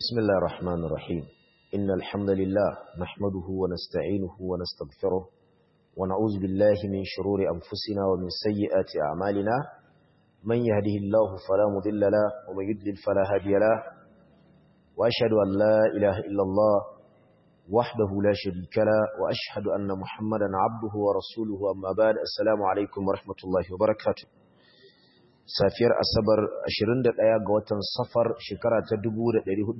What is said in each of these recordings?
بسم الله الرحمن الرحيم إن الحمد لله نحمده ونستعينه ونستغفره ونعوذ بالله من شرور أنفسنا ومن سيئات أعمالنا من يهده الله فلا مضل له ومن يضلل فلا هادي له وأشهد أن لا إله إلا الله وحده لا شريك له وأشهد أن محمدا عبده ورسوله أما بعد السلام عليكم ورحمة الله وبركاته safiyar asabar 21 ga watan safar shekara ta 1446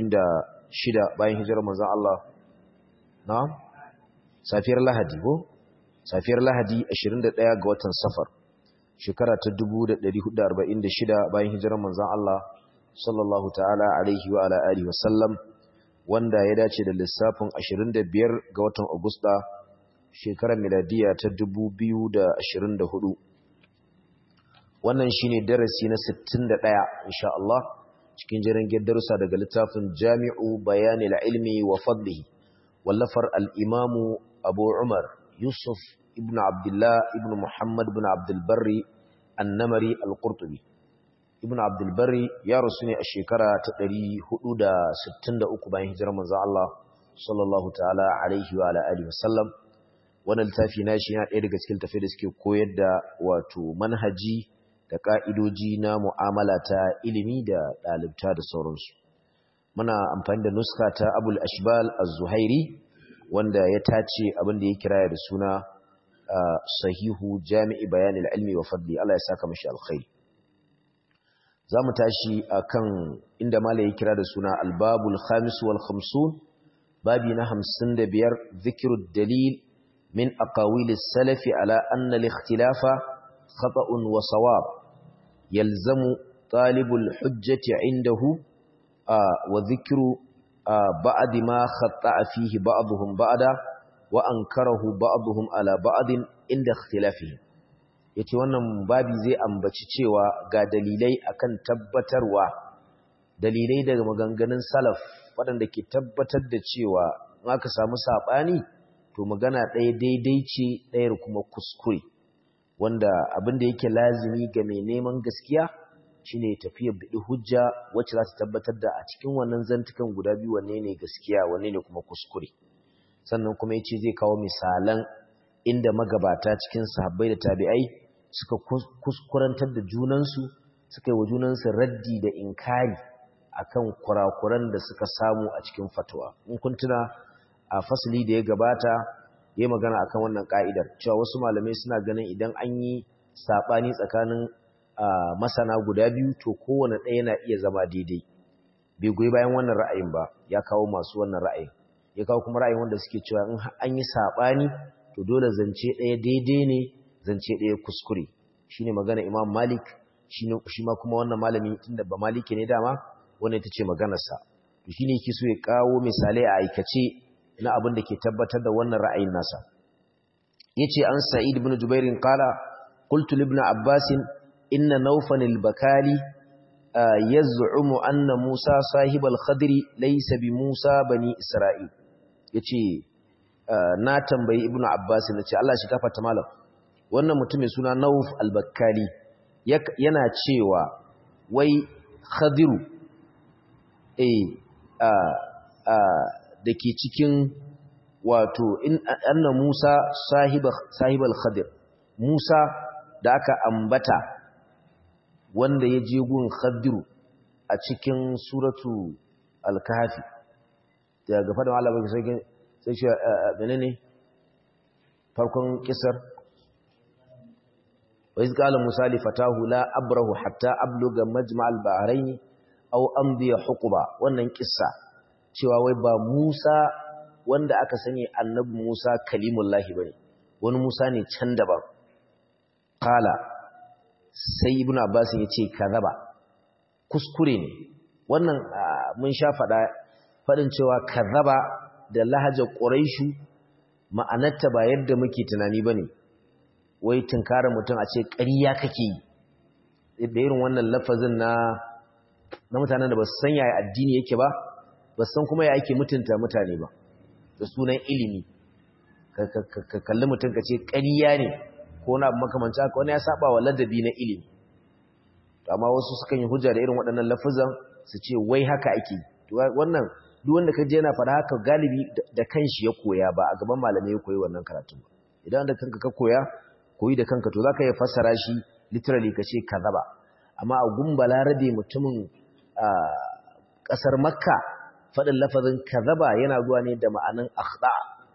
bayan hijirar manzon Allah na safiyar lahadi ko safiyar lahadi 21 ga watan safar shekara ta 1446 bayan hijirar manzon Allah sallallahu ta'ala alaihi wa ala alihi wasallam wanda ya dace da lissafin 25 ga watan agusta shekarar miladiya ta 2024 wannan shine darasi na 61 insha Allah cikin jirgin darussa daga littafin Jami'u Bayanil Ilmi wa Fadlihi wallafar al-Imam Abu Umar Yusuf ibn Abdullah ibn Muhammad ibn Abdul Barri An-Namari Al-Qurtubi Ibn Abdul Barri ya rasu ne a shekara ta 463 bayan hijirar manzon Allah sallallahu ta'ala alaihi wa ala alihi wasallam wannan littafi na shi yana ɗaya daga cikin tafai da suke koyar da wato manhaji da ƙa'idoji na mu'amala ta ilimi da ɗalibta da sauransu. Muna amfani da nuska ta Abul Ashbal Az-Zuhairi wanda ya tace abin da ya kira da suna sahihu jami'i bayanin ilmi wa fadli Allah ya saka mashi alkhairi. Za mu tashi a kan inda mala ya kira da suna albabul khamis wal khamsun babi na hamsin da biyar zikirud dalil min aqawilis salafi ala anna al-ikhtilafa خطأ وصواب يلزم طالب الحجة عنده آه وذكر آه بعد ما خطأ فيه بعضهم بعدا وأنكره بعضهم على بعض عند اختلافهم yace wannan babi zai ambaci cewa ga dalilai akan tabbatarwa dalilai daga maganganun salaf waɗanda ke tabbatar da cewa in aka samu saɓani to magana ɗaya daidai ce ɗayar kuma kuskure wanda abin da yake lazimi ga mai neman gaskiya shine tafiya bidi hujja wacce za ta tabbatar da a cikin wannan zantukan guda biyu wanne ne gaskiya wanne ne kuma kuskure sannan kuma yace zai kawo misalan inda magabata cikin sahabbai da tabi'ai suka kuskurantar da junansu suka yi wa junansu raddi da inkari akan kurakuran da suka samu a cikin fatawa in kun tuna a fasali da ya gabata yi magana akan wannan ka'idar cewa wasu malamai suna ganin idan an yi saɓani tsakanin masana guda biyu to kowane ɗaya na iya zama daidai bai goyi bayan wannan ra'ayin ba ya kawo masu wannan ra'ayin ya kawo kuma ra'ayin wanda suke cewa in an yi saɓani to dole zance ɗaya daidai ne zance ɗaya kuskure shine magana imam malik shi ma kuma wannan malami tunda ba maliki ne dama wannan ita ce maganarsa to shine yake so ya kawo misalai a aikace na abin da ke tabbatar da wannan ra'ayin nasa yace an sa'id ibn jubair qala qultu ibn abbas inna nawfan al-bakali yaz'umu anna musa sahib al-khadr laysa bi musa bani isra'il yace na tambayi ibn abbas nace Allah shi gafarta malam wannan mutum mai suna nawf al-bakali yana cewa wai khadiru eh da ke cikin wato anna Musa sahibal khadir Musa da aka ambata wanda ya je gun khadiru a cikin suratu al-kahfi daga faɗin Allah ba sai sai shi menene farkon kisar wa iz qala Musa li fatahu la abrahu hatta abluga majma'al bahrayn aw amdi huquba wannan kissa cewa wai ba Musa wanda aka sani annabi Musa kalimullahi bane wani Musa ne can daban qala sai ibnu abbas yace kazaba kuskure ne wannan mun sha fada fadin cewa kazaba da lahajar quraishu ma'anarta ba yadda muke tunani bane wai tunkara mutum a ce ƙarya kake yi da irin wannan lafazin na na mutanen da ba su san yaya addini yake ba ba san kuma ya ake mutunta mutane ba da sunan ilimi ka kalli mutum ka ce ƙariya ne ko na abu makamanci haka wani ya saba wa ladabi na ilimi amma wasu sukan yi hujja da irin waɗannan lafazan su ce wai haka ake wannan duk wanda ka je yana faɗa haka galibi da kanshi ya koya ba a gaban malamai ya koyi wannan karatun ba idan da kanka ka koya koyi da kanka to zaka iya fassara shi literally ka ce kazaba amma a gumbala rabe mutumin ƙasar makka faɗin lafazin kazaba yana zuwa ne da ma'anin akhda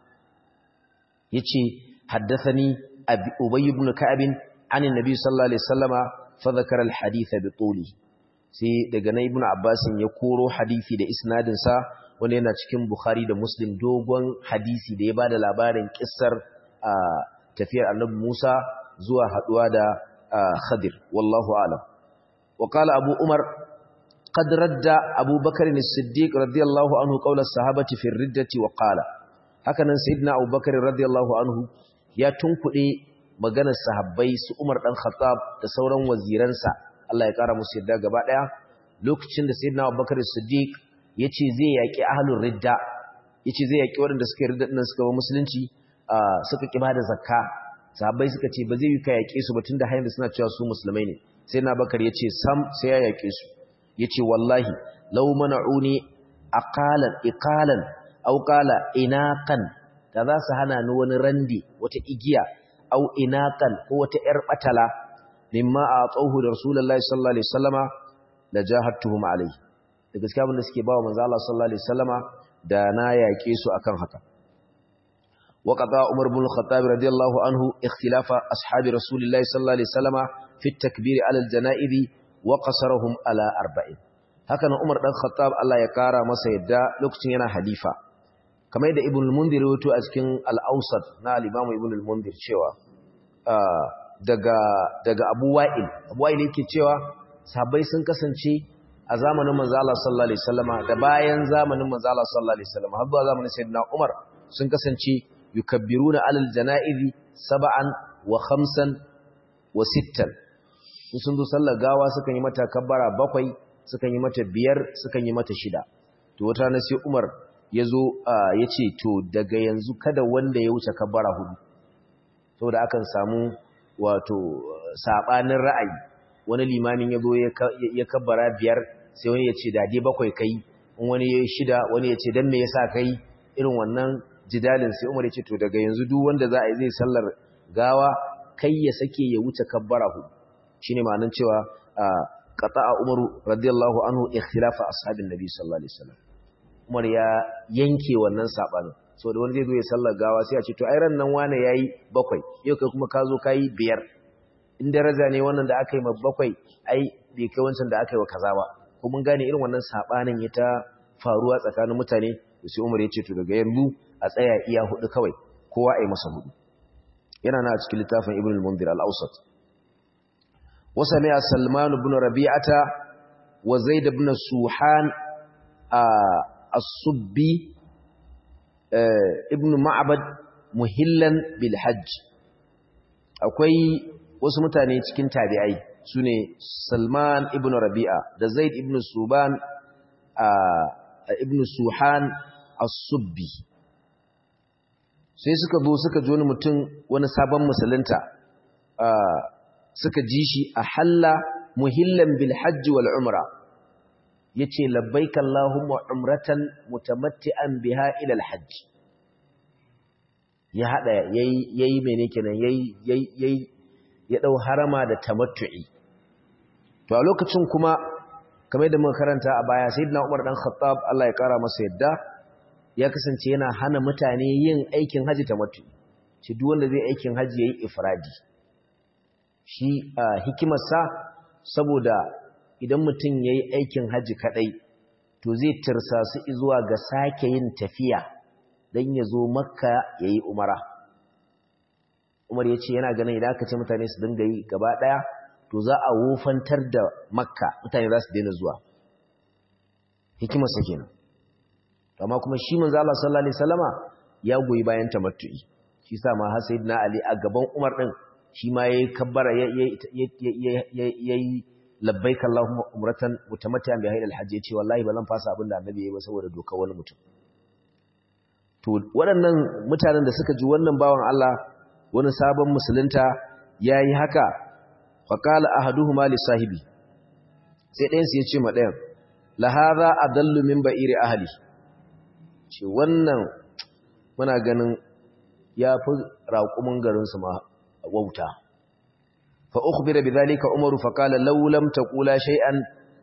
yace haddathani ubay ibn ka'ab an annabi sallallahu alaihi wasallama fa dhakara alhadith bi tuli sai daga na ibn abbas ya koro hadisi da isnadin sa wanda yana cikin bukhari da muslim dogon hadisi da ya bada labarin kissar tafiyar annabi musa zuwa haduwa da khadir wallahu a'lam wa qala abu umar قد رد أبو بكر الصديق رضي الله عنه قول الصحابة في الردة وقال هكذا سيدنا أبو بكر رضي الله عنه يا تنكدي maganar sahabbai su Umar dan Khattab da sauran waziransa Allah ya kara musu yadda gaba daya lokacin da sayyidina Abu Bakar Siddiq yace zai yaki ahlur ridda yace zai yaki waɗanda suka ridda din suka ba musulunci suka ki bada zakka sahabbai suka ce ba zai yi ka yake su ba tunda har yanzu suna cewa su musulmai ne sayyidina Bakar yace sam sai ya yake su yace wallahi law mana'uni aqalan iqalan aw qala inaqan da za su hana ni wani randi wata igiya aw inaqan ko wata yar batala mimma a'tahu da rasulullahi sallallahu alaihi wasallama la jahadtuhum alaihi da gaskiya abin da suke bawa manzo Allah sallallahu alaihi wasallama da na yake su akan haka wa qada umar ibn al-khattab radiyallahu anhu ikhtilafa ashabi rasulillahi sallallahu alaihi wasallama fi at-takbir ala al-janaibi wa qasarahum ala arba'in haka nan Umar dan Khattab Allah ya kara masa yadda lokacin yana halifa kamar yadda Ibn al-Mundhir wato a cikin al-Awsat na al-Imam Ibn al-Mundhir cewa daga daga Abu Wa'il Abu Wa'il yake cewa sahabbai sun kasance a zamanin manzo Allah sallallahu alaihi wasallama da bayan zamanin manzo Allah sallallahu alaihi wasallama har zuwa zamanin Sayyidina Umar sun kasance yukabbiruna alal janaizi sab'an wa khamsan wa sittan sun zo sallar gawa sukan yi mata kabbara bakwai sukan yi mata biyar sukan yi mata shida to wata na sai Umar ya zo ya ce to daga yanzu kada wanda ya wuce kabbara hudu saboda akan samu wato sabanin ra'ayi wani limamin ya zo ya kabbara biyar sai wani ya ce dade bakwai kai in wani ya shida wani ya ce dan me yasa kai irin wannan jidalin sai Umar ya ce to daga yanzu duk wanda za a yi zai sallar gawa kai ya sake ya wuce kabbara hudu shine ma'anar cewa qata'a Umaru radiyallahu anhu ikhtilafa ashabin nabi sallallahu alaihi wasallam Umar ya yanke wannan sabanin saboda wani zai zo ya sallar gawa sai a ce to ai ran nan wane yayi bakwai yau kai kuma ka zo kai biyar in daraja ne wannan da aka yi ma bakwai ai bai kai wancan da aka yi wa kaza ba ko mun gane irin wannan sabanin ya ta faruwa tsakanin mutane sai Umar ya ce to daga yanzu a tsaya iya hudu kawai kowa ai masa hudu yana na cikin littafin Ibn al-Mundhir al-Awsat وسمع سلمان بن ربيعة وزيد بن سوحان الصبي ابن معبد مهلا بالحج akwai wasu mutane cikin tabi'ai sune Salman ibn Rabi'a da Zaid ibn Suban ibn Suhan as-Subbi sai suka zo suka ji wani mutum wani sabon musulunta suka ji shi a halla muhillan bil hajji wal umra yace labbaik allahumma umratan mutamatti'an biha ila al hajj ya hada yayi yayi mene kenan yayi yayi ya dau harama da tamattu'i to a lokacin kuma kamar da muka karanta a baya sayyidina Umar dan Khattab Allah ya kara masa yadda ya kasance yana hana mutane yin aikin haji tamattu'i ci duk wanda zai aikin haji yayi ifradi shi hikimarsa saboda idan mutum ya yi aikin hajji kaɗai to zai tirsa su zuwa ga sake yin tafiya don ya zo makka ya yi umara umar ya ce yana ganin idan aka ce mutane su dinga yi gaba ɗaya to za a wofantar da makka mutane za su daina zuwa hikimarsa kenan amma kuma shi manzo Allah sallallahu alaihi wasallama ya goyi bayan tamattu'i shi sa ma har sayyidina ali a gaban umar din shi ma yayi kabbara yayi labbaik allahumma umratan mutamatti'an bi hayyil hajji yace wallahi ba zan fasa abin da annabi yayi ba saboda dokar wani mutum to waɗannan mutanen da suka ji wannan bawan Allah wani sabon musulunta yayi haka fa qala ahaduhuma li sahibi sai ɗayan su yace ma ɗayan la hadha adallu min ba'iri ahli ce wannan muna ganin yafi raƙumin garin su ma wauta fa ukhbira bidhalika umaru fa qala law lam taqula shay'an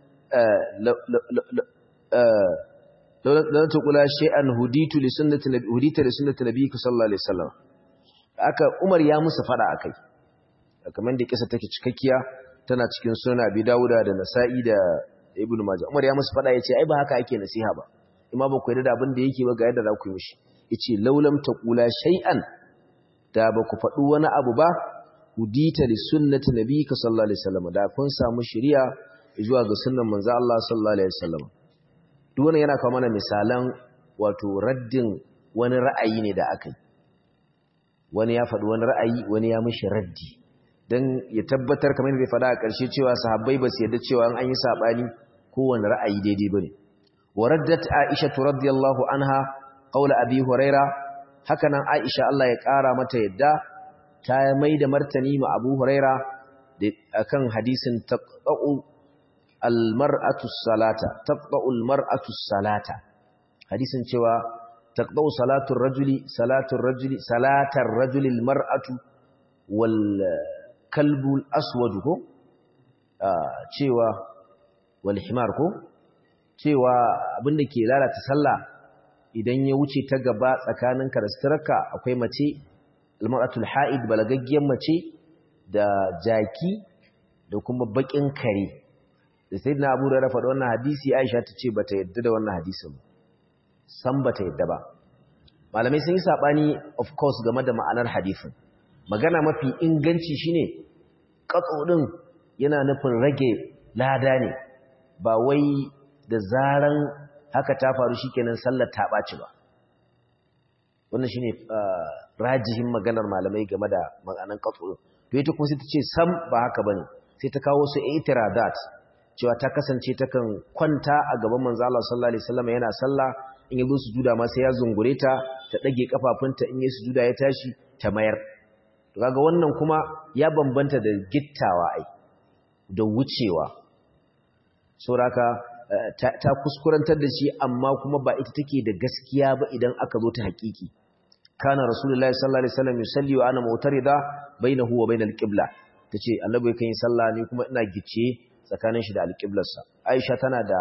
law lam taqula shay'an huditu li sunnati nabi hudita li sunnati nabi sallallahu alaihi wasallam aka umar ya musu fada akai kamar da kisa take cikakkiya tana cikin sunan abi dauda da nasa'i da ibnu majah umar ya musu fada yace ai ba haka ake nasiha ba imma ba ku yarda da abin da yake ba ga yadda za ku yi mishi yace laulam taqula shay'an da ba ku faɗi wani abu ba hudita li sunnati nabiyika sallallahu alaihi wasallam da kun samu shari'a zuwa ga sunnan manzo Allah sallallahu alaihi wasallam duk wannan yana kawo mana misalan wato raddin wani ra'ayi ne da aka yi wani ya faɗi wani ra'ayi wani ya mishi raddi don ya tabbatar kamar yadda ya faɗa a ƙarshe cewa sahabbai ba su yarda cewa an yi saɓani kowane ra'ayi daidai ba ne wa raddat aisha radiyallahu anha qawla abi huraira haka nan aisha Allah ya ƙara mata yadda ta mai da martani ma abu huraira akan hadisin taqta'u almar'atu salata taqta'u almar'atu salata hadisin cewa taqta'u salatu rajuli salatu rajuli salatar rajuli almar'atu wal kalbul aswad ko cewa wal himar ko cewa abinda ke lalata sallah idan ya wuce ta gaba tsakanin karastarka akwai mace almar'atul ha'id balagaggiyar mace da jaki da kuma bakin kare da sayyidina Abu Hurairah faɗa wannan hadisi Aisha ta ce bata yadda da wannan hadisin san bata yadda ba malamai sun yi sabani of course game da ma'anar hadisin magana mafi inganci shine katso din yana nufin rage lada ne ba wai da zaran haka ta faru shikenan sallar ta ɓaci ba wannan shine rajihin maganar malamai game da ma'anar katso din to ita kuma sai ta ce sam ba haka bane sai ta kawo su itiradat cewa ta kasance takan kwanta a gaban manzo Allah sallallahu alaihi wasallam yana sallah in yazo sujuda ma sai ya zungure ta ta dage kafafunta in yayi sujuda ya tashi ta mayar to kaga wannan kuma ya bambanta da gittawa ai da wucewa saboda ta kuskurantar da shi amma kuma ba ita take da gaskiya ba idan aka zo ta hakiki kana rasulullahi sallallahu alaihi wasallam yusalli wa ana mutarida bainahu wa bainal qibla tace annabi kan yi sallah ne kuma ina gice tsakanin shi da alqiblarsa aisha tana da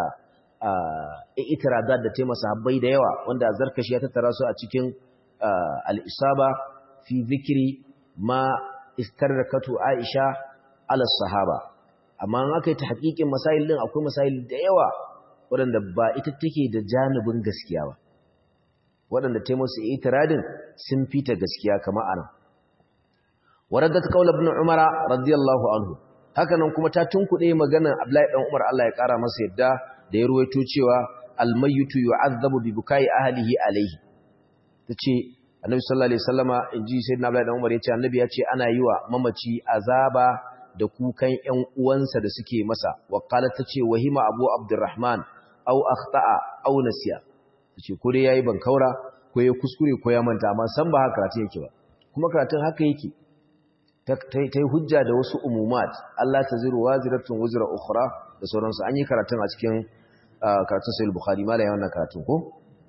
i'tiradat da taimaka sahabbai da yawa wanda zarkashi ya tattara su a cikin al-isaba fi zikri ma istarrakatu aisha ala sahaba amma an aka yi ta hakikin masail din akwai masail da yawa waɗanda ba ita take da janibin gaskiya ba waɗanda ta musu itiradin sun fita gaskiya kama ana waradda ta kaula ibn umara radiyallahu anhu hakanan kuma ta tunkuɗe maganar abdullahi dan umar Allah ya ƙara masa yadda da ya ruwaito cewa almayyitu yu'azzabu bi bukai ahlihi alayhi tace annabi sallallahu alaihi wasallama inji sayyidina abdullahi dan umar yace annabi yace ana yi wa mamaci azaba da kukan ƴan uwansa da suke masa wa qalat tace wahima abu abdurrahman aw akhta'a aw nasiya tace ko dai yayi bankaura ko ya kuskure ko ya manta amma san ba haka karatun yake ba kuma karatun haka yake ta yi hujja da wasu umumat Allah ta ziru waziratun wuzra ukhra da sauransu an yi karatun a cikin karatun sahih bukhari mala ya wannan karatun ko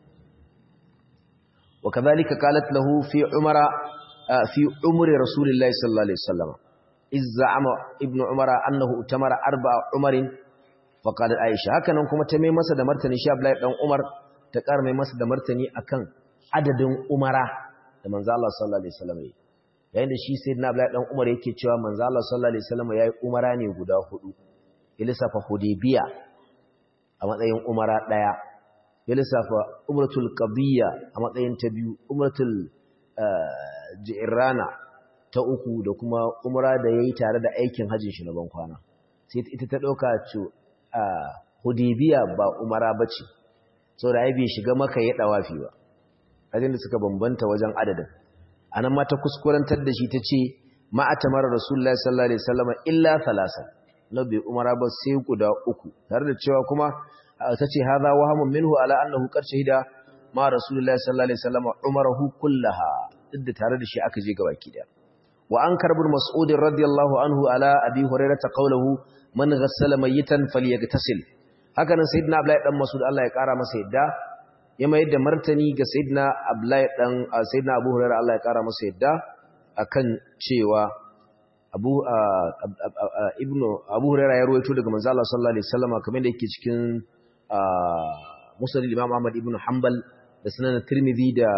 wa kadhalika qalat lahu fi umara fi umri rasulillahi sallallahu alaihi wasallam izza'ama ibnu umara annahu utamara arba'a umarin fa qalat aisha hakanan kuma ta mai masa da martani shi abdullahi dan umar ta ƙara mai masa da martani akan adadin umara da manzo Allah sallallahu alaihi wasallam yayin da shi sayyidina abdullahi dan umar yake cewa manzo Allah sallallahu alaihi wasallam yayi umara ne guda hudu ya lissafa hudaybiya a matsayin umara daya ya lissafa umratul qadiyya a matsayin ta biyu umratul ji'rana ta uku da kuma umra da yayi tare da aikin hajjin shi na ban kwana sai ita ta dauka ce hudaybiya ba umara bace saboda ai bai shiga maka ya dawafi ba ajin da suka bambanta wajen adadin anan ma ta kuskurantar da shi tace ma atamar rasulullahi sallallahu alaihi wasallam illa thalatha nabi umara ba sai guda uku tare da cewa kuma tace hadha wahamun minhu ala annahu qad shahida ma rasulullahi sallallahu alaihi wasallam umarahu kullaha duk da tare da shi aka je gabaki daya wa an karbul mas'ud radiyallahu anhu ala abi hurairah qawluhu man ghassala mayitan falyaghtasil haka nan sayyidina abdullahi dan mas'ud Allah ya kara masa yadda ya mayar da martani ga sayyidina abdullahi dan sayyidina abu hurairah Allah ya kara masa yadda akan cewa abu ibnu abu hurairah ya ruwaito daga manzo Allah sallallahu alaihi wasallam kamar da yake cikin musnad imam Ahmad ibn Hanbal da sunan Tirmidhi da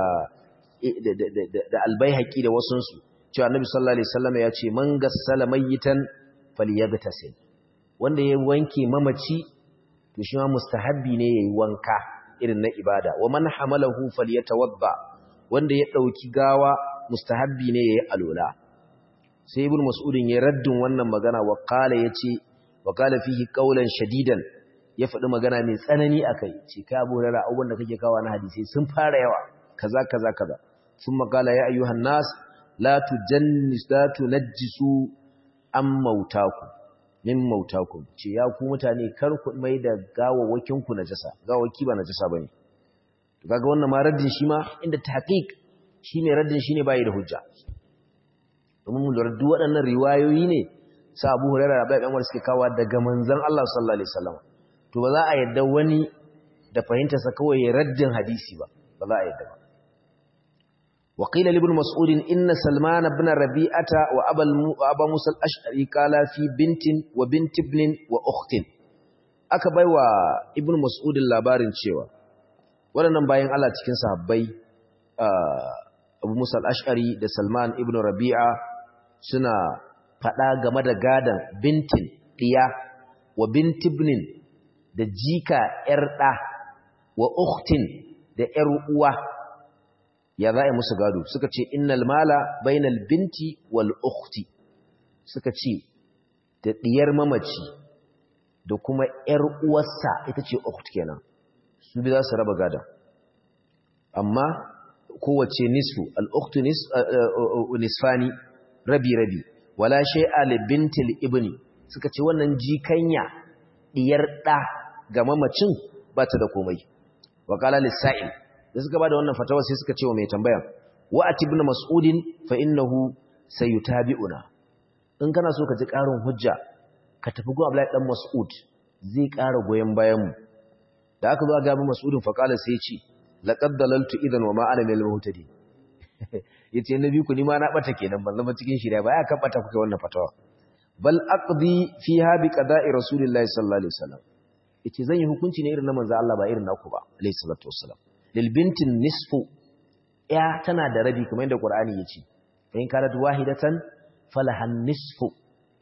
da Al-Baihaqi da wasunsu cewa Annabi sallallahu alaihi wasallam ya ce man gassala mayyitan falyagtasil wanda ya wanke mamaci to shi ma mustahabbi ne yayi wanka irin na ibada wa man hamalahu falyatawadda wanda ya dauki gawa mustahabbi ne yayi alola sai ibn mas'udin ya raddin wannan magana wa qala yace wa qala fihi qawlan shadidan ya faɗi magana mai tsanani akai ce kai abu rara abubuwan da kake kawo na hadisi sun fara yawa kaza kaza kaza sun makala ya ayyuhan nas la tujannis la tunajjisu am mautaku min mautakum ce ya ku mutane kar ku mai da gawawwakin ku najasa gawawaki ba najasa bane to kaga wannan ma raddin shi ma inda tahqiq shine raddin shine bai da hujja domin mun lura duk waɗannan riwayoyi ne sa Abu Hurairah da Abu Umar suke kawo daga manzon Allah sallallahu alaihi wasallam to ba za a yadda wani da fahimtarsa kawai raddin hadisi ba ba za a yadda ba وقيل لابن مسعود إن سلمان بن ربيعة وأبا, وأبا موسى الأشعري قال في بنت وبنت ابن وأخت أكبر وابن مسعود اللابارن شوى ولنن باين الله تكين صحابي أبو موسى الأشعري da Salman ibn Rabi'a suna faɗa game da gadan bintin ɗiya wa bintibnin da jika ‘yar ɗa wa uktin da ‘yar uwa ya za a musu gado suka ce innal mala bainal binti wal ukhti suka ce da diyar mamaci da kuma yar uwarsa ita ce ukht kenan su bi za su raba gada amma kowace nisfu al ukhtu nisfani rabi rabi wala shay'a li bintil ibni suka ce wannan jikanya diyar da ga mamacin ba ta da komai wa qala lis-sa'il da suka bada wannan fatawa sai suka ce wa mai tambaya wa atibna mas'udin fa innahu sayutabi'una in kana so ka ji karin hujja ka tafi go Abdullahi dan Mas'ud zai ƙara goyen bayan mu da aka zo ga Abu Mas'udin fa kala sai ya ce laqad dalaltu idan wa ma ana min al-muhtadi yace nabi ku ni ma na bata kenan ban zama cikin shirya ba ya kan bata kuka wannan fatawa bal aqdi fiha bi qada'i rasulillahi sallallahu alaihi wasallam yace zan yi hukunci ne irin na manzo Allah ba irin naku ba alaihi salatu wassalam lilbintin nisfu ya tana da rabi kamar yadda Qur'ani ya ce in kanat wahidatan falahan nisfu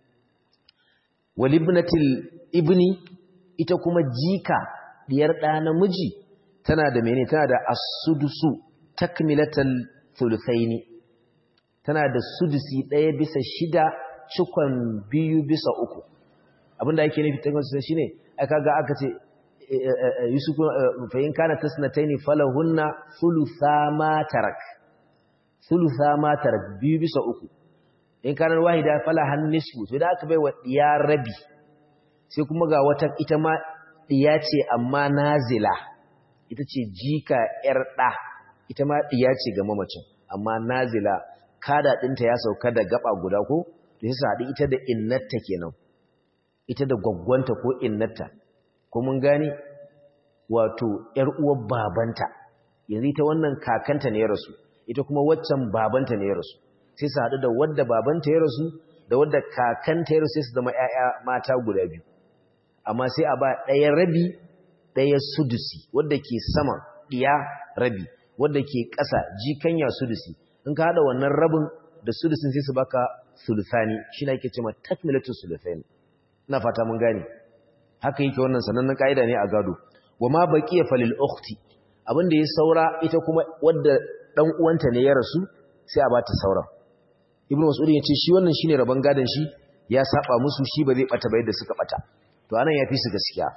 walibnatil ibni ita kuma jika diyar da namiji tana da mene tana da as-sudusu takmilatal thuluthaini tana da sudusi daya bisa shida cikon biyu bisa uku abinda yake nufi ta shine aka ga aka ce yusuf fa in kana tasnataini falahunna thulutha ma tarak thulutha ma tarak biyu bisa uku in kana wahida falahan nisfu to da aka bai wa diya rabi sai kuma ga wata ita ma diya ce amma nazila ita ce jika yar da ita ma diya ce ga mamacin amma nazila kada dinta ya sauka da gaba guda ko to sai haɗu ita da innata kenan ita da gwaggwanta ko innata ko mun gane wato ‘yar uwar babanta yanzu ita wannan kakanta ne ya rasu ita kuma waccan babanta ne ya rasu sai su haɗu da wadda babanta ya rasu da wadda kakanta ya rasu sai su zama ‘ya'ya mata guda biyu amma sai a ba ɗaya rabi ɗaya sudusi wadda ke sama ɗiya rabi wadda ke ƙasa jikanya sudusi in ka haɗa wannan rabin da sudusin sai su baka sulusani shi na ake cewa takmilatun sulusani ina fata mun gane haka yake wannan sanannen ka'ida ne a gado wa ma baqiya falil ukhti abinda ya saura ita kuma wadda dan uwanta ne ya rasu sai a bata saura ibnu mas'ud ya ce shi wannan shine rabon gadon shi ya saba musu shi ba zai bata ba yadda suka bata to anan yafi su gaskiya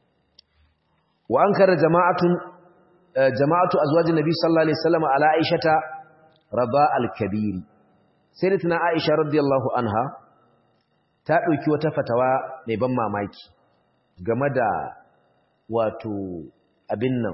wa ankara jama'atun jama'atu azwajin nabi sallallahu alaihi wasallam ala aishata raba al-kabir sayyidatuna aisha radiyallahu anha ta dauki wata fatawa mai ban mamaki game da wato abin nan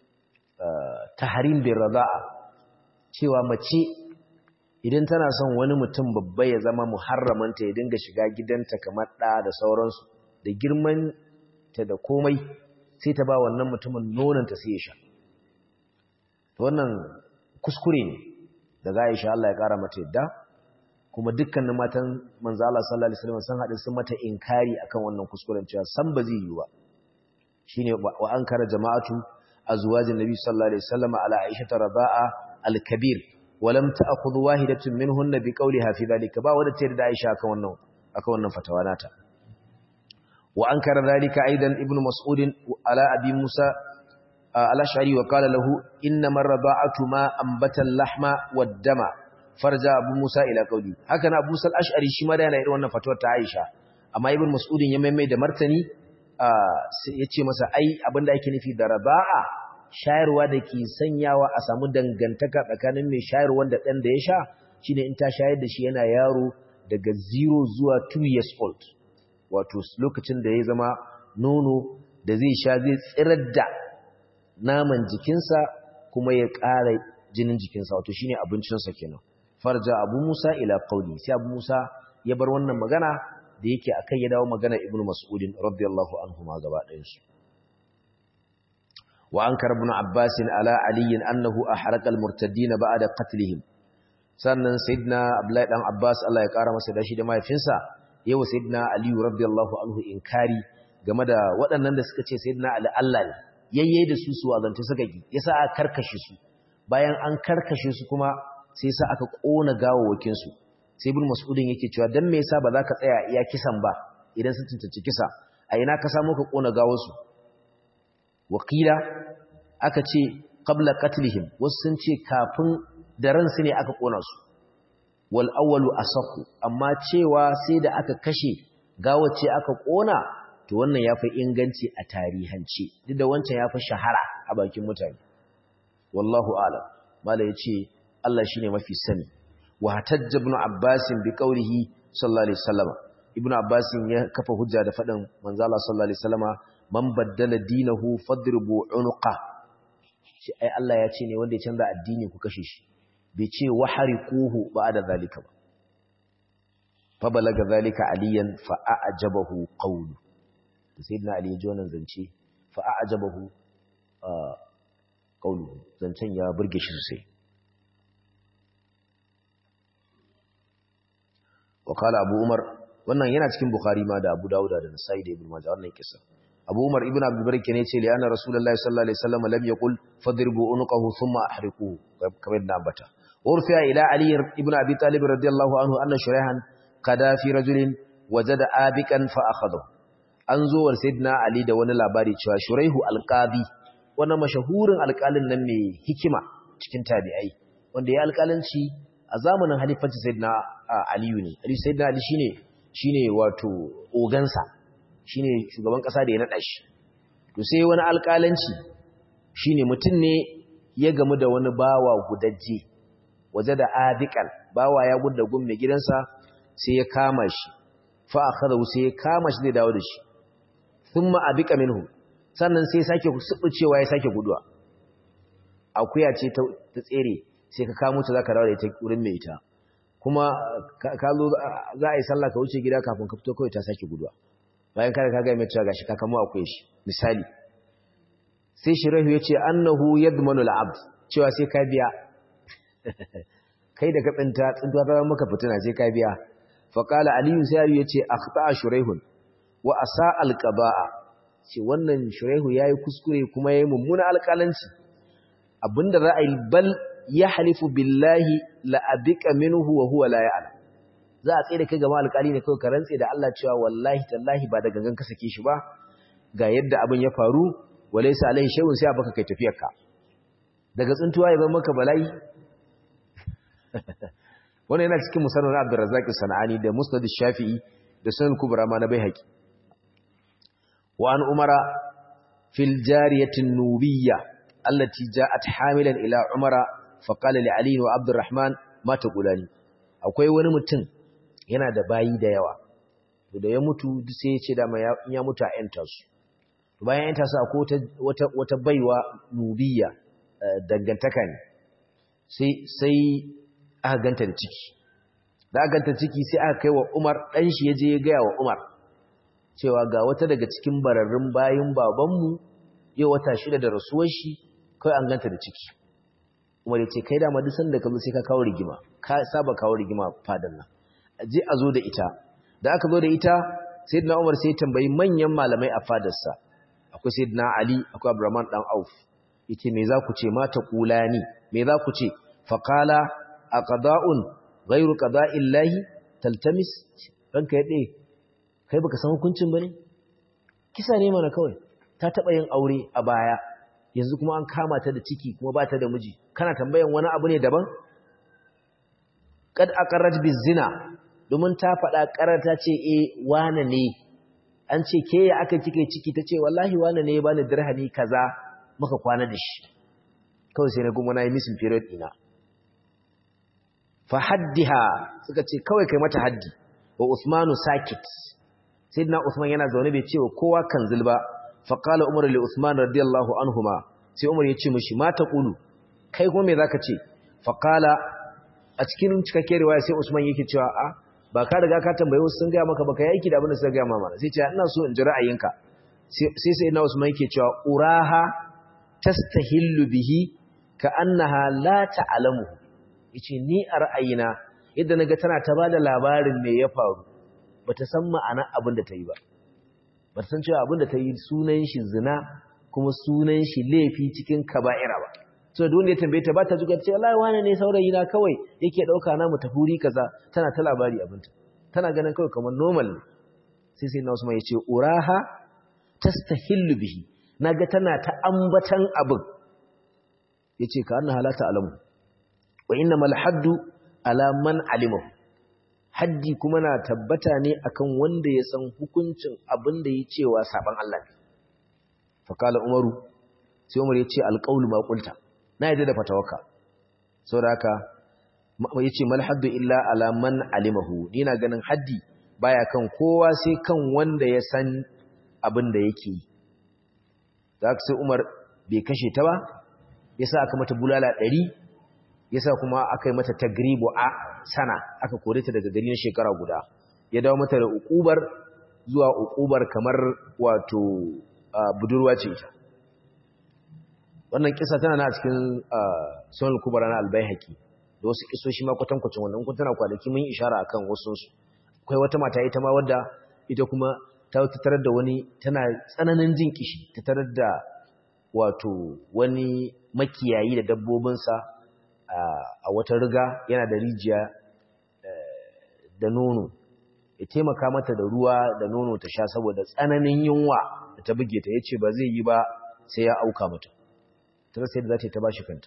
taharim bin raza'a cewa mace idan tana son wani mutum babba ya zama muharramanta ya dinga shiga gidanta kamar ɗa da sauransu da girman ta da komai sai ta ba wannan mutumin nonanta sai ya sha wannan kuskure ne daga Aisha Allah ya kara mata yadda kuma dukkanin matan manzo Allah sallallahu alaihi wasallam sun hadu sun mata inkari akan wannan kuskuren cewa san ba zai yi ba shine wa ankara jama'atu azwajin nabi sallallahu alaihi wasallam ala Aisha radaa al-kabir wa lam ta'khudh wahidatun minhunna bi qawliha fi dhalika ba wanda ta da Aisha akan wannan akan wannan fatawa nata wa ankara dhalika aidan ibnu mas'ud ala abi musa al-ash'ari wa qala lahu innama ar-rada'atu ma anbata al-lahma wad-dama farja abu musa ila qawli haka na abu sal ash'ari shi ma da yana irin wannan fatuwar ta aisha amma ibn mas'udin ya maimai da martani ya ce masa ai abinda ake nufi da raba'a shayarwa da ke sanyawa a samu dangantaka tsakanin mai shayarwa da ɗan da ya sha shine in ta shayar da shi yana yaro daga 0 zuwa 2 years old wato lokacin da ya zama nono da zai sha zai tsirar da naman jikinsa kuma ya ƙara jinin jikinsa wato shine abincinsa kenan farja abu musa ila qauli sai abu musa ya bar wannan magana da yake akai ya dawo magana ibnu mas'udin radiyallahu anhu ma gaba ɗayan su wa ankara ibn abbas ala ali annahu ahraqa al-murtaddin ba'da qatlihim sannan sayyidina abdullahi dan abbas Allah ya kara masa dashi da mahaifinsa yawa sayyidina ali radiyallahu anhu inkari game da waɗannan da suka ce sayyidina ali Allah ne yayye da su su azanta suka gi yasa aka karkashe su bayan an karkashe su kuma sai sa aka kona gawawakin su sai ibn mas'udin yake cewa dan me yasa ba za ka tsaya iya kisan ba idan sun tuntuci kisa a ina ka samu ka kona gawar su wakila aka ce qabla qatlihim wasu sun ce kafin da ransu ne aka kona su wal awwalu asaqu amma cewa sai da aka kashe gawace aka kona to wannan yafi inganci a tarihance duk da wancan yafi shahara a bakin mutane wallahu a'lam mala yace Allah shine mafi sani wa hatajja ibn abbas bi qawlihi sallallahu alaihi wasallam ibn abbas ya kafa hujja da fadin manzo Allah sallallahu alaihi wasallama man baddala dinahu fadribu unuqa shi ai Allah ya ce ne wanda ya canza addini ku kashe shi bai ce wahariquhu ba'da zalika ba fa balaga zalika aliyan fa a'jabahu qawlu sayyidina ali ya ji wannan zance fa a'jabahu qawlu zancen ya burge shi sosai wa qala abu umar wannan yana cikin bukhari ma da abu dauda da nasai da ibn majah wannan kisa abu umar ibn abdul barik ne ce li'anna rasulullahi sallallahu alaihi wasallam lam yaqul fadribu unqahu thumma ahriquhu kamar da ambata urfiya ila ali ibn abi talib radiyallahu anhu anna shuraihan qada fi rajulin wajada abikan fa akhadahu an zo wa sayyidina ali da wani labari cewa shuraihu alqadi wannan mashahurin alƙalin nan mai hikima cikin tabi'ai wanda ya alƙalanci a zamanin halifanci sayyidina aliyu ne ali sayyidina ali shine shine wato ogansa shine shugaban kasa da ya nada shi to sai wani alƙalanci shine mutum ne ya gamu da wani bawa gudajje waje da adiqal bawa ya gudda gun mai gidansa sai ya kama shi fa akhadahu sai ya kama shi zai dawo da shi thumma abika minhu sannan sai sake cewa ya sake guduwa akuya ce ta tsere sai ka kamo ta zaka dawo da ita wurin mai ita kuma ka zo za a yi sallah ka wuce gida kafin ka fito kawai ta sake guduwa bayan kada ka ga mai cewa gashi ka kamo akuya shi misali sai shirahu ya ce annahu yadmanu al'abd cewa sai ka biya kai da ka tsinta tsintuwa ta maka fitina sai ka biya faqala aliyu sai aliyu ya ce akhta shuraihun wa asa alqaba'a ce wannan shuraihu yayi kuskure kuma yayi mummuna alƙalanci abinda za a yi bal yahlifu billahi la abika minhu wa huwa la ya'lam za a tsere kai gaba alƙali ne kawai ka rantse da Allah cewa wallahi tallahi ba da gangan ka sake shi ba ga yadda abin ya faru walaysa alaihi shay'un sai baka kai tafiyarka daga tsuntuwa ya zama maka bala'i wannan yana cikin musannad Abdurrazzaq Sanani da Musnad Shafi'i da Sunan Kubra ma na Baihaqi وعن عمر في الجارية النوبية التي جاءت حاملا إلى عمر فقال لعلي وعبد الرحمن ما تقولاني akwai wani mutum yana da bayi da yawa da ya mutu sai ya ce dama ya mutu a yanta su bayan yanta su akwai wata wata baiwa nubiya dangantaka ne sai sai aka ganta da ciki da aka ganta ciki sai aka kai wa Umar dan shi yaje ya ga wa Umar cewa ga wata daga cikin bararrun bayin babanmu yau wata shida da rasuwar shi kai an ganta da ciki Umar ya ce kai da duk sanda ka zo sai ka kawo rigima ka saba kawo rigima fadan nan aje a zo da ita da aka zo da ita sayyidina Umar sai ya tambayi manyan malamai a fadarsa akwai sayyidina Ali akwai Abdurrahman dan Auf yace me za ku ce ma ta kulani me za ku ce faqala aqda'un ghayru qada'illahi taltamis ranka yade kai baka san hukuncin bane kisa ne mana kawai ta taba yin aure a baya yanzu kuma an kama ta da ciki kuma ba ta da miji kana tambayan wani abu ne daban kad aqarrat bizina domin ta faɗa karata ce eh wane ne an ce ke ya aka kike ciki tace wallahi wane ne ya bani dirhami kaza muka kwana da shi kawai sai na kuma na yi missing period ina fa haddiha suka ce kawai kai mata haddi wa usmanu sakit sayyidina usman yana zaune bai ce wa kowa kan zulba fa qala umar li usman radiyallahu anhuma sai umar ya ce mishi ma taqulu kai kuma me zaka ce fa qala a cikin cikakken riwaya sai usman yake cewa a ba ka riga ka tambaye wasu sun ga maka baka yi aiki da abin da suka ga mama sai ce ina so in ji ra'ayinka sai sai ina usman yake cewa uraha tastahillu bihi ka annaha la ta'lamu yace ni a ra'ayina yadda naga tana ta bada labarin me ya faru bata san ma'ana abin da ta yi ba bata san cewa abin da ta yi sunan shi zina kuma sunan shi laifi cikin kaba'ira ba so da wanda ya tambaye ta ba ta zuga ce wallahi wani ne saurayi na kawai yake dauka na mu tafuri kaza tana ta labari abinta tana ganin kawai kamar normal sai sai na Usman yace uraha tastahillu bihi naga tana ta ambatan abin yace ka anna halata alamu wa innamal haddu ala man alimahu haddi kuma na tabbata ne akan wanda ya san hukuncin abin da ya cewa saban Allah ne fa kala umaru sai umar yace alqawlu ma qulta na yadda da fatawaka saboda haka yace mal haddu illa ala man alimahu ni na ganin haddi baya kan kowa sai kan wanda ya san abin da yake yi zaka sai Umar bai kashe ta ba yasa aka mata bulala 100 yasa kuma aka yi mata tagribu a sana aka kore ta daga gari na shekara guda ya dawo mata da ukubar zuwa ukubar kamar wato budurwa ce ita wannan kisa tana na cikin sunan kubara na albayhaqi da wasu kisoshi ma kwatankwacin wannan kun tana kwanaki mun ishara akan wasu su akwai wata mata ita ma wadda ita kuma ta tarar da wani tana tsananin jin kishi ta tarar da wato wani makiyayi da dabbobinsa a wata riga yana da rijiya da nono ya taimaka mata da ruwa da nono ta sha saboda tsananin yunwa da ta buge ta yace ba zai yi ba sai ya auka mata ta sai da za ta yi ta bashi kanta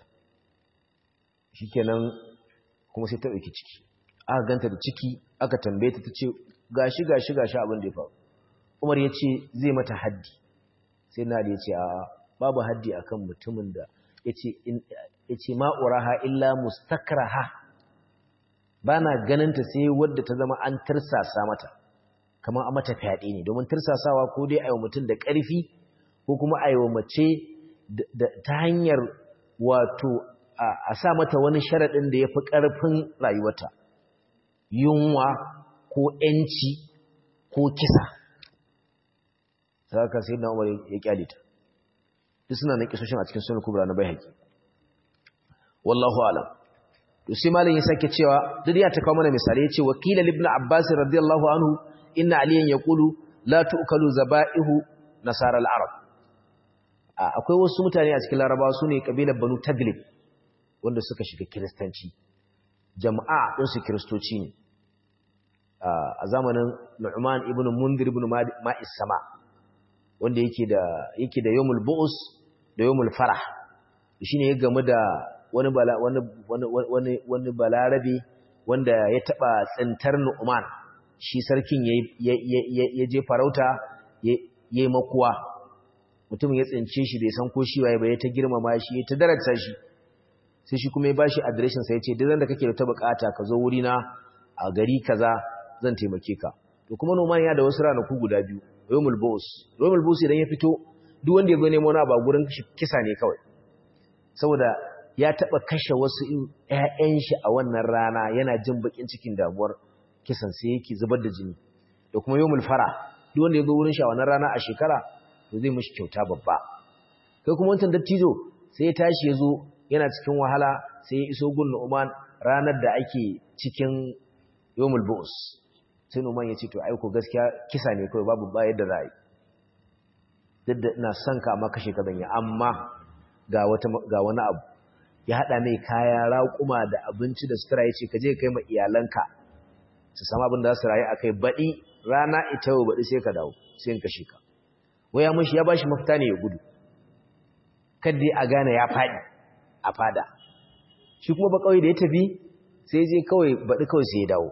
shikenan kuma sai ta ɗauki ciki aka ganta da ciki aka tambaye ta tace gashi gashi gashi abin da ya faru Umar ya ce zai mata haddi sai na ya ce a babu haddi akan mutumin da yace yace ma uraha illa mustakraha bana ganin ta sai wadda ta zama an tirsasa mata kamar a mata fyaɗe ne domin tirsasawa ko dai ayi mutum da ƙarfi ko kuma ayi mace ta hanyar wato a sa mata wani sharaɗin da ya fi ƙarfin rayuwata yunwa ko ‘yanci ko kisa saka sai na umar ya kyale ta duk suna na kisoshin a cikin sunan kubra na bai haƙi wallahu alam to sai malin ya sake cewa duk ya ta kawo mana misali ya ce wakila ibn abbas radiyallahu anhu inna aliyan yaqulu la tu'kalu zaba'ihu nasara al-arab akwai wasu mutane a cikin larabawa su ne kabilar banu taglib wanda suka shiga kiristanci jama'a ɗinsu kiristoci ne a zamanin nu'man ibn mundir ibn ma'is sama wanda yake da yake da yawmul bu'us da yawmul farah shine ya gamu da wani bala wani wani wani balarabe wanda ya taba tsintar nu'man shi sarkin ya je farauta yayi makuwa mutum ya tsince shi bai san ko shi waye ba ya ta girmama shi ya ta darata shi sai shi kuma ya bashi adireshin sa yace duk da kake da ta bukata ka zo wuri na a gari kaza zan taimake ka to kuma noman ya da wasu ranaku guda biyu yawmul bus yawmul bus idan ya fito duk wanda ya zo nemo na ba gurin kisa ne kawai saboda ya taba kashe wasu ƴaƴan shi a wannan rana yana jin bakin cikin damuwar kisan sai yake zubar da jini da kuma yawmul fara duk wanda ya zo wurin shi a wannan rana a shekara to zai mishi kyauta babba kai kuma wancan dattijo sai ya tashi ya zo yana cikin wahala sai ya iso gun Nu'man ranar da ake cikin yawmul bu'us sai Nu'man ya ce to ai ko gaskiya kisa ne kawai babu ba yadda za a yi duk da ina son ka amma kashe ka zan yi amma ga wata ga wani abu ya hada mai kaya raƙuma da abinci da sutura yace ka je kai ma iyalanka su samu abin da za su rayu akai baɗi rana ita yau baɗi sai ka dawo sai in kashe ka waya mushi ya bashi mafita ne ya gudu kadai a gane ya faɗi a fada shi kuma ba kawai da ya tafi sai je kawai baɗi kawai sai ya dawo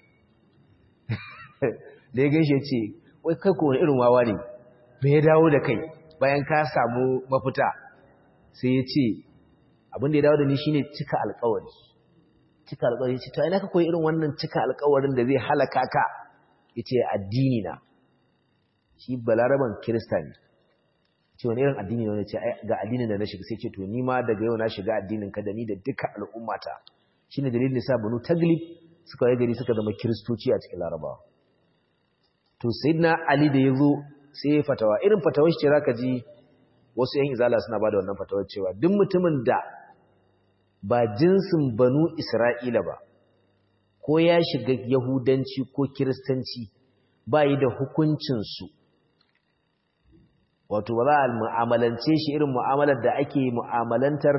da ya gaishe ce wai kai ko wani irin wawa ne me ya dawo da kai bayan ka samu mafita sai ya ce abin da ya dawo da ni shine cika alkawari cika alkawari ce to ina ka koyi irin wannan cika alkawarin da zai halaka ka yace addini na shi balaraban kirista ne ce wani irin addini ne ce ga addinin da na shiga sai ce to ni ma daga yau na shiga addinin ka da ni da duka al'ummata shine dalilin da sa banu taglib suka yi gari suka zama kiristoci a cikin larabawa to sayyidina ali da yazo sai ya fatawa irin fatawar shi ce zaka ji wasu yan izala suna bada wannan fatawar cewa duk mutumin da ba jinsin banu isra'ila ba ko ya shiga yahudanci ko kiristanci ba yi da hukuncinsu wato ba za a mu'amalance shi irin mu'amalar da ake mu'amalantar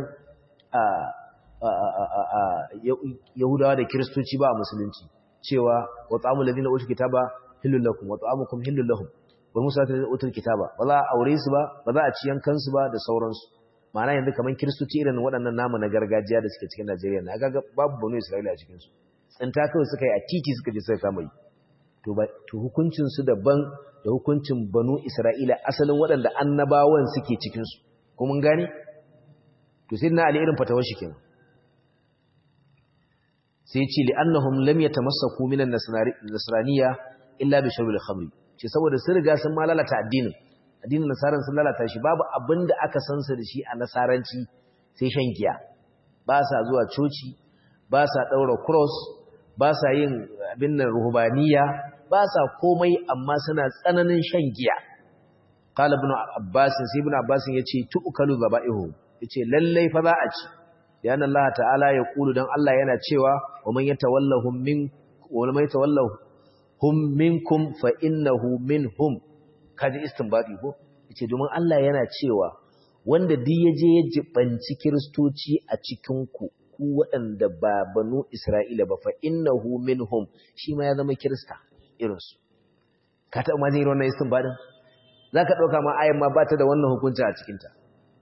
yahudawa da kiristoci ba a musulunci cewa wa tsamun ladina utul kitaba hillul lakum wa ta'amukum hillul lahum wa musa ta utul kitaba ba za a aure su ba ba za a ci yankan su ba da sauransu ma'ana yanzu kaman kiristoci irin waɗannan namu na gargajiya da suke cikin Najeriya na ga babu banu Isra'ila a cikin su tsinta kawai suka yi a titi suka je suka kama yi to ba to hukuncin su daban da hukuncin banu Isra'ila asalin waɗanda annabawan suke cikin su ko mun gane to sai na ali irin fatawar shi kenan sai ce li annahum lam yatamassaku min an-nasraniyya illa bi shurbil khamri ce saboda sun riga sun ma lalata addinin addinin nasaran sun lalata shi babu abinda aka san sa da shi a nasaranci sai shan giya ba sa zuwa coci ba sa daura cross ba sa yin abin nan ruhbaniya ba sa komai amma suna tsananin shan giya qala ibn abbas sai ibn abbas yace tu'kalu zaba'ihu yace lallai fa za a ci yana Allah ta'ala ya kulu dan Allah yana cewa wa man yatawallahum min wa man yatawallahum minkum fa innahu minhum kaji istinbadi ko yace domin Allah yana cewa wanda duk yaje ya jibanci kristoci a cikin ku ku waɗanda ba banu Isra'ila ba fa innahu minhum shi ma ya zama kirista irin su ka taɓa ma jin wannan istinbadin zaka dauka ma ayan ma ba ta da wannan hukunci a cikin ta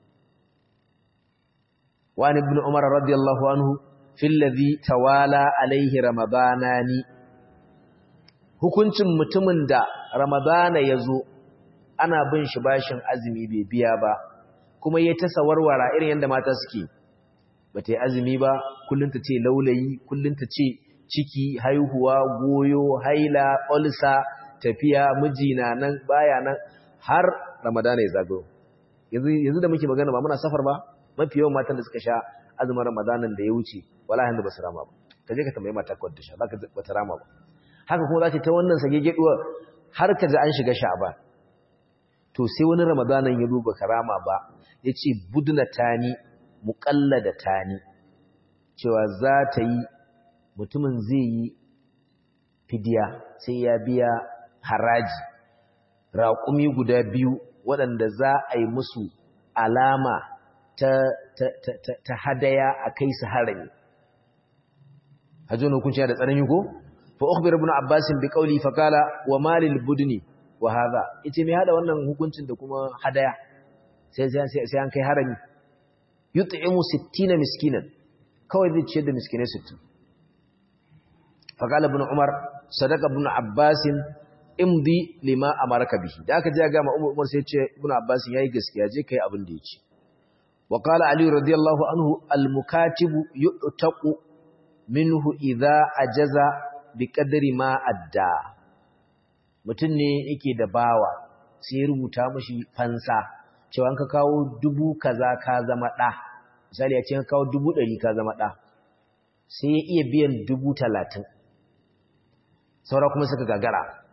وعن ابن عمر رضي الله عنه في الذي توالى عليه رمضانان hukuncin mutumin da ramadana ya zo ana bin shi bashin azumi bai biya ba kuma ya ta sawarwara irin yadda mata suke ba ta yi azumi ba kullum ta ce laulayi kullum ta ce ciki haihuwa goyo haila olsa tafiya mijina nan baya nan har ramadana ya zagayo yanzu da muke magana ba muna safar ba mafi yawan matan da suka sha azumin ramadanan da ya wuce wala hannu ba su rama ba ka je ka tambayi mata kawai da sha za ka ba ta rama ba haka kuma za ta ta wannan sage geduwa har ka ji an shiga sha'aba to sai wani ramadanan ya duba ka rama ba ya ce budna tani muƙalla da tani cewa za ta yi mutumin zai yi fidiya sai ya biya haraji raƙumi guda biyu waɗanda za a yi musu alama ta, ta, ta, ta, ta hadaya a kai su harami hajjon hukunci da tsanani ko fa ukhbir ibn abbas bi qawli fa qala wa malil budni wa hadha ite me hada wannan hukuncin da kuma hadaya sai sai sai an kai harami yut'imu 60 miskinan kawai zai ciyar da miskinai 60 fa qala ibn umar sadaqa ibn abbas imdi lima amarka bihi da aka je ga ma umar sai ce ibn abbas yayi gaskiya je kai abin da yake وقال علي رضي الله عنه المكاتب يؤتق منه إذا أجز بقدر ما أدى mutum ne yake da bawa sai rubuta mashi fansa cewa ka kawo dubu kaza ka zama ɗa misali ya ce ka kawo dubu ɗari ka zama ɗa sai ya iya biyan dubu talatin saura kuma suka gagara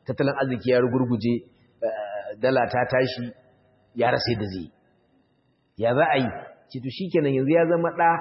tattalin arziki ya rugurguje dala ta tashi ya rasa da zai ya za a yi ce to shikenan yanzu ya zama da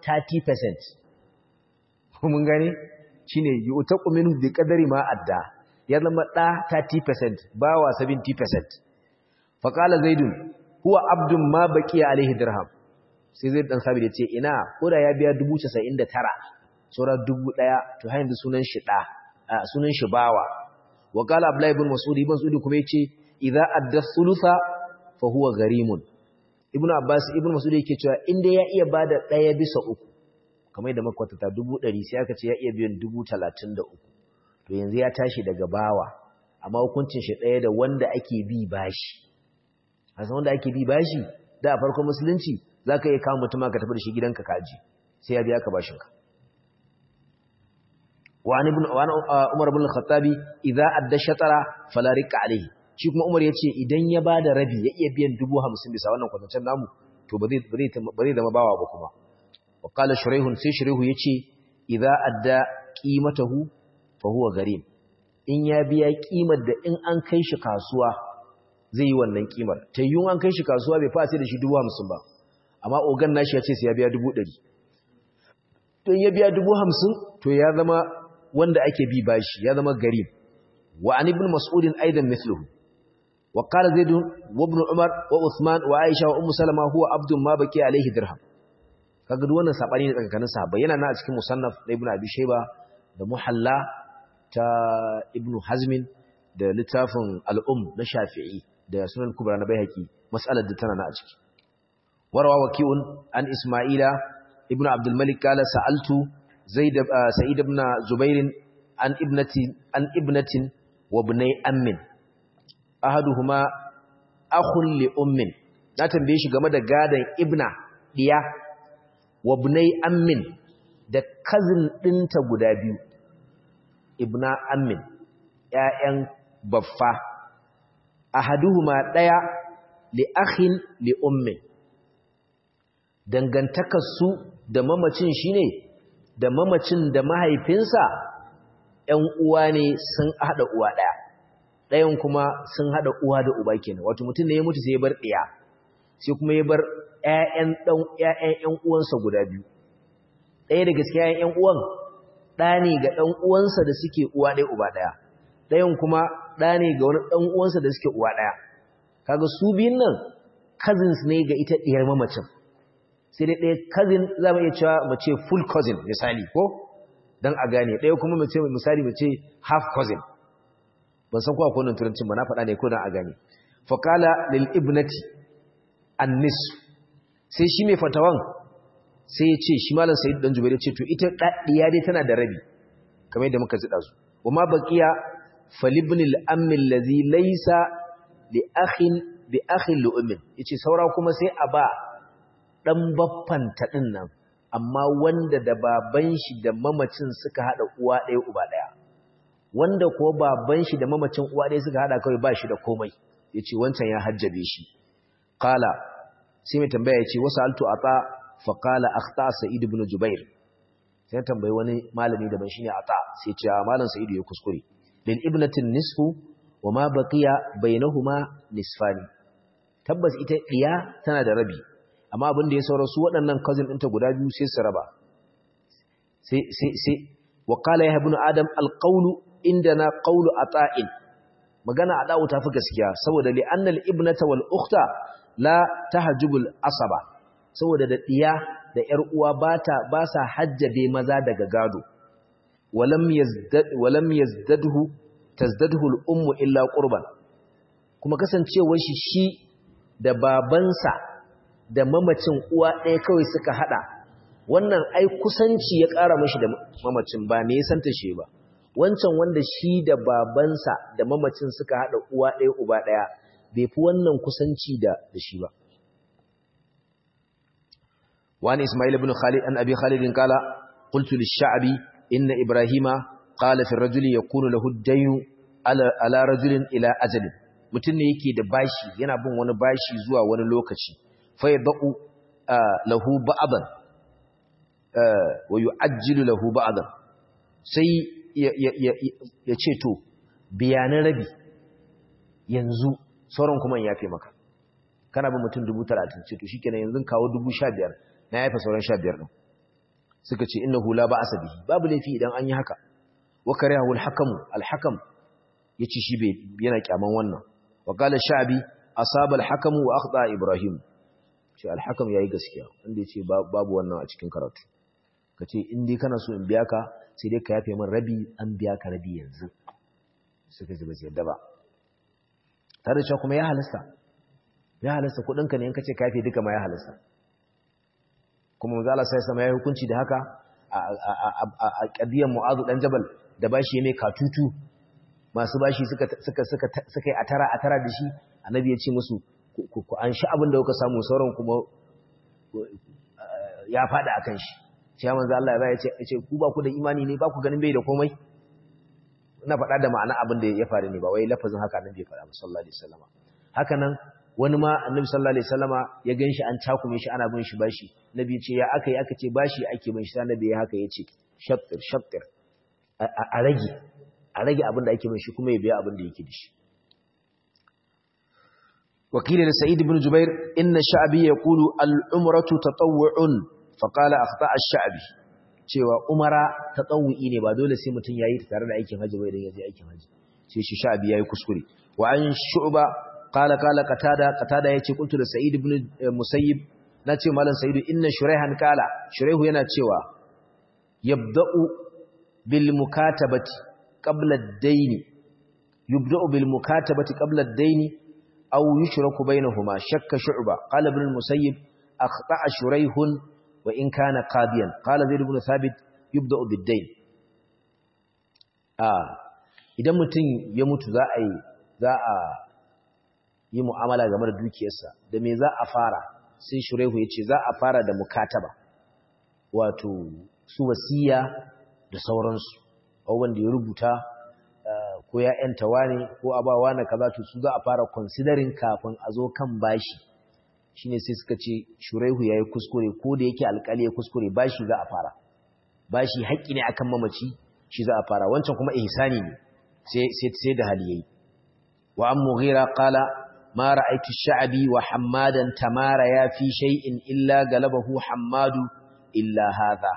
30% mun gane shine yutaqu minhu bi qadari ma adda ya zama da 30% bawa 70% fa qala zaidun huwa abdun ma baqiya alaihi dirham sai zai dan sabi da ce ina koda ya biya 99 saura 1000 to har yanzu sunan shi da sunan shi bawa wa qala abdullah ibn mas'ud ibn mas'ud kuma yace idza adda thulutha fa huwa gharimun ibnu abbas ibn mas'ud yake cewa inda ya iya bada daya bisa uku kamar da makwatata 100 sai aka ce ya iya biyan 33 to yanzu ya tashi daga bawa amma hukuncin shi daya da wanda ake bi bashi a san wanda ake bi bashi da a farkon musulunci zaka iya kawo mutum ka tafi da shi gidanka kaji sai ya biya ka bashin ka wa an ibn umar ibn al-khattabi idza adda shatara fala rika alayhi shi kuma umar yace idan ya bada rabi ya iya biyan 50 bisa wannan kwatancen namu to ba zai ba zai zama bawa ba kuma wa qala shuraihun sai shuraihu yace idza adda qimatahu fa huwa garim in ya biya kimar da in an kai shi kasuwa zai yi wannan kimar tayyun an kai shi kasuwa bai fa sai da shi 50 ba amma ogan nashi yace sai ya biya 100 to in ya biya 50 to ya zama wanda ake bi bashi ya zama garib wa an ibn mas'udin aidan mithluhu wa qala zaid wa ibn umar wa uthman wa aisha wa ummu salama huwa abdun ma baki alaihi dirham kaga duk wannan sabani ne tsakanin sahabbai yana na a cikin musannaf da ibn abi shayba da muhalla ta ibn hazm da littafin al-um na shafi'i da sunan kubra na baihaqi mas'alar da tana na a ciki warwa waki'un an isma'ila ibn abdul malik qala sa'altu زيد سعيد بن زبير عن ابنة عن ابنة وابني أم أحدهما أخ لأم na tambaye shi game da gadan ibna diya wabnai ammin da cousin dinta guda biyu ibna ammin ƴaƴan baffa ahaduhuma daya li akhin li ummin dangantakar su da mamacin shine da mamacin da mahaifinsa ‘yan uwa ne sun haɗa uwa ɗaya, ɗayan kuma sun haɗa uwa da uba kenan, wato mutum ne ya mutu sai ya bar ɗaya, sai kuma ya bar ‘ya'yan ‘yan uwansa guda biyu. Ɗaya da gaske ‘ya'yan ‘yan uwan ɗa ne ga ɗan uwansa da suke uwa ɗaya uba ɗaya, ɗayan kuma ɗa ne ga wani ɗan uwansa da suke uwa ɗaya. Kaga su biyun nan cousins ne ga ita ɗiyar mamacin. sai dai ɗaya cousin za mu iya cewa mace full cousin misali ko don a gane ɗaya kuma mace misali mace half cousin ban san kowa kwanan turancin ba na faɗa ne ko don a gane faƙala lil ibnati annis sai shi mai fatawan sai ya ce shi malam sayid dan jubair ya ce to ita ɗiya dai tana da rabi kamar yadda muka ziɗa su wa ma baqiya falibnil ammi allazi laysa li akhin bi akhin li ummin yace saura kuma sai a ba ɗan baffanta ɗin nan amma wanda da baban shi da mamacin suka haɗa uwa ɗaya uba ɗaya wanda ko baban shi da mamacin uwa ɗaya suka haɗa kawai ba shi da komai ya ce wancan ya hajjabe shi kala sai mai tambaya ya ce wasu altu a ta fa kala a ta sa'id ibn jubair sai tambayi wani malami daban shine a ta sai ce a malam sa'idu ya kuskure lil ibnatin nisfu wa ma baqiya bainahuma nisfani tabbas ita diya tana da rabi amma abin da ya saura su waɗannan cousin ɗinta guda biyu sai su raba sai sai sai wa qala ya ibn adam alqawlu indana qawlu ata'in magana ada'u tafi gaskiya saboda li anna al-ibnata wal ukhta la tahjubul asaba saboda da diya da yar uwa bata ba sa hajjabe maza daga gado walam yazdad walam yazdadhu tazdadhu al-ummu illa qurban kuma kasancewar shi shi da babansa da mamacin uwa ɗaya kawai suka haɗa wannan ai kusanci ya ƙara mashi da mamacin ba ne santa shi ba wancan wanda shi da babansa da mamacin suka haɗa uwa ɗaya uba ɗaya bai fi wannan kusanci da da shi ba wani ismail ibn khalid an abi khalid qala qultu lish-sha'bi inna ibrahima qala fi ar-rajuli yakunu lahu ad-dayn ala ala rajulin ila ajalin mutum ne yake da bashi yana bin wani bashi zuwa wani lokaci fa yadau lahu ba'dan wa yu'ajjilu lahu ba'dan sai ya ce to biyanin rabi yanzu sauran kuma in yafe maka kana bin mutum dubu talatin ce to shikenan yanzu kawo dubu sha biyar na yafe sauran sha biyar ɗin suka ce inna hula ba asa bihi babu laifi idan an yi haka wa kariyahu al-hakam al-hakam yace shi bai yana kyaman wannan wa qala sha'bi asaba al-hakam wa akhta ibrahim ce al-hakam yayi gaskiya wanda yace babu wannan a cikin karatu kace in dai kana so in biya ka sai dai ka yafe min rabi an biya ka rabi yanzu suka ji ba su yadda ba tare da kuma ya halasta ya halasta kudinka ne in kace ka yafe duka ma ya halasta kuma manzo Allah sai sama ya hukunci da haka a kadiyar Mu'adh dan Jabal da bashi mai katutu masu bashi suka suka suka suka yi atara atara da shi annabi ya ce musu ku an shi abin da kuka samu sauran kuma ya fada akan shi sai manzo Allah ya ce ce ku ba ku da imani ne ba ku ganin bai da komai ina faɗa da ma'ana abin da ya faru ne ba wai lafazin haka annabi ya faɗa sallallahu alaihi wasallam haka nan wani ma annabi sallallahu alaihi wasallama ya ganshi an takume shi ana bin shi bashi nabi ce ya aka yi aka ce bashi ake bin shi sai nabi ya haka yace shaftir shaftir a rage a rage abin da ake bin shi kuma ya biya abin da yake da shi wakili da sa'id ibn jubair inna sha'bi yaqulu al-umratu tatawwu'un fa qala akhta ash-sha'bi cewa umara tatawwu'i ne ba dole sai mutun yayi ta tare da aikin haji ba idan ya je aikin haji sai shi sha'bi yayi kuskure wa an shu'ba قال قال قتاده قتاده yace kuntu da sa'id ibn musayyib nace malam sa'id inna shuraihan qala shuraihu yana cewa yabda'u bil mukatabati qabla ad-dayn yubda'u bil mukatabati qabla ad-dayn aw yushraku bainahuma shakka shu'ba qala ibn musayyib akhta'a shuraihun wa in kana qadiyan qala zaid ibn thabit yubda'u bid-dayn ah idan mutum ya mutu za a yi za a yi mu'amala game da dukiyarsa da me za a fara sai shurehu ya ce za a fara da mukataba wato su wasiya da sauransu abubuwan da ya rubuta ko ya yanta wane ko abawa na kaza to su za a fara considering kafin a zo kan bashi shine sai suka ce shurehu ya yi kuskure ko da yake alkali ya kuskure bashi za a fara bashi haƙƙi ne akan mamaci shi za a fara wancan kuma ihsani ne sai da hali yayi wa an mughira qala ما رأيت الشعبي وحمادا تماريا في شيء إلا غلبه حماد إلا هذا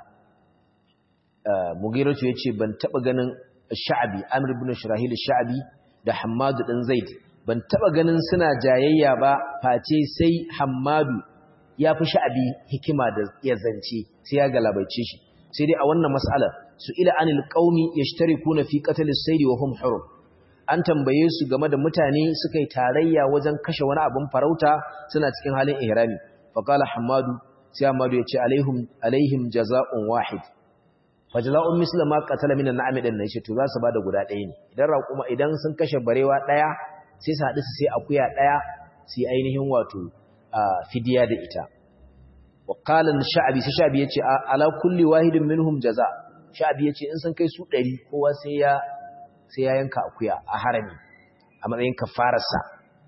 مغيرة yace ban taba ganin Sha'bi Amr ibn Shirahil Sha'bi da Hammad dan Zaid ban taba ganin suna jayayya ba face sai Hammadu ya fi Sha'bi hikima da ya zance sai ya galabaice shi sai dai a wannan mas'alar su ila anil qaumi yashtarikuna fi qatl as-sayd wa hum hurum an tambaye su game da mutane suka yi tarayya wajen kashe wani abin farauta suna cikin halin ihrami faqala hamadu sai hamadu ya ce alaihim alaihim jazaa'un wahid fajza'un misla ma qatala minan na'am din nan shi to za su bada guda ɗaya ne idan raƙuma idan sun kashe barewa ɗaya sai su haɗu su sai akuya ɗaya sai ainihin wato fidiya da ita wa qala sha'bi sai sha'bi yace ala kulli wahidin minhum jaza sha'bi yace in sun kai su 100 kowa sai ya sai ya yanka akuya a harami a matsayin kafararsa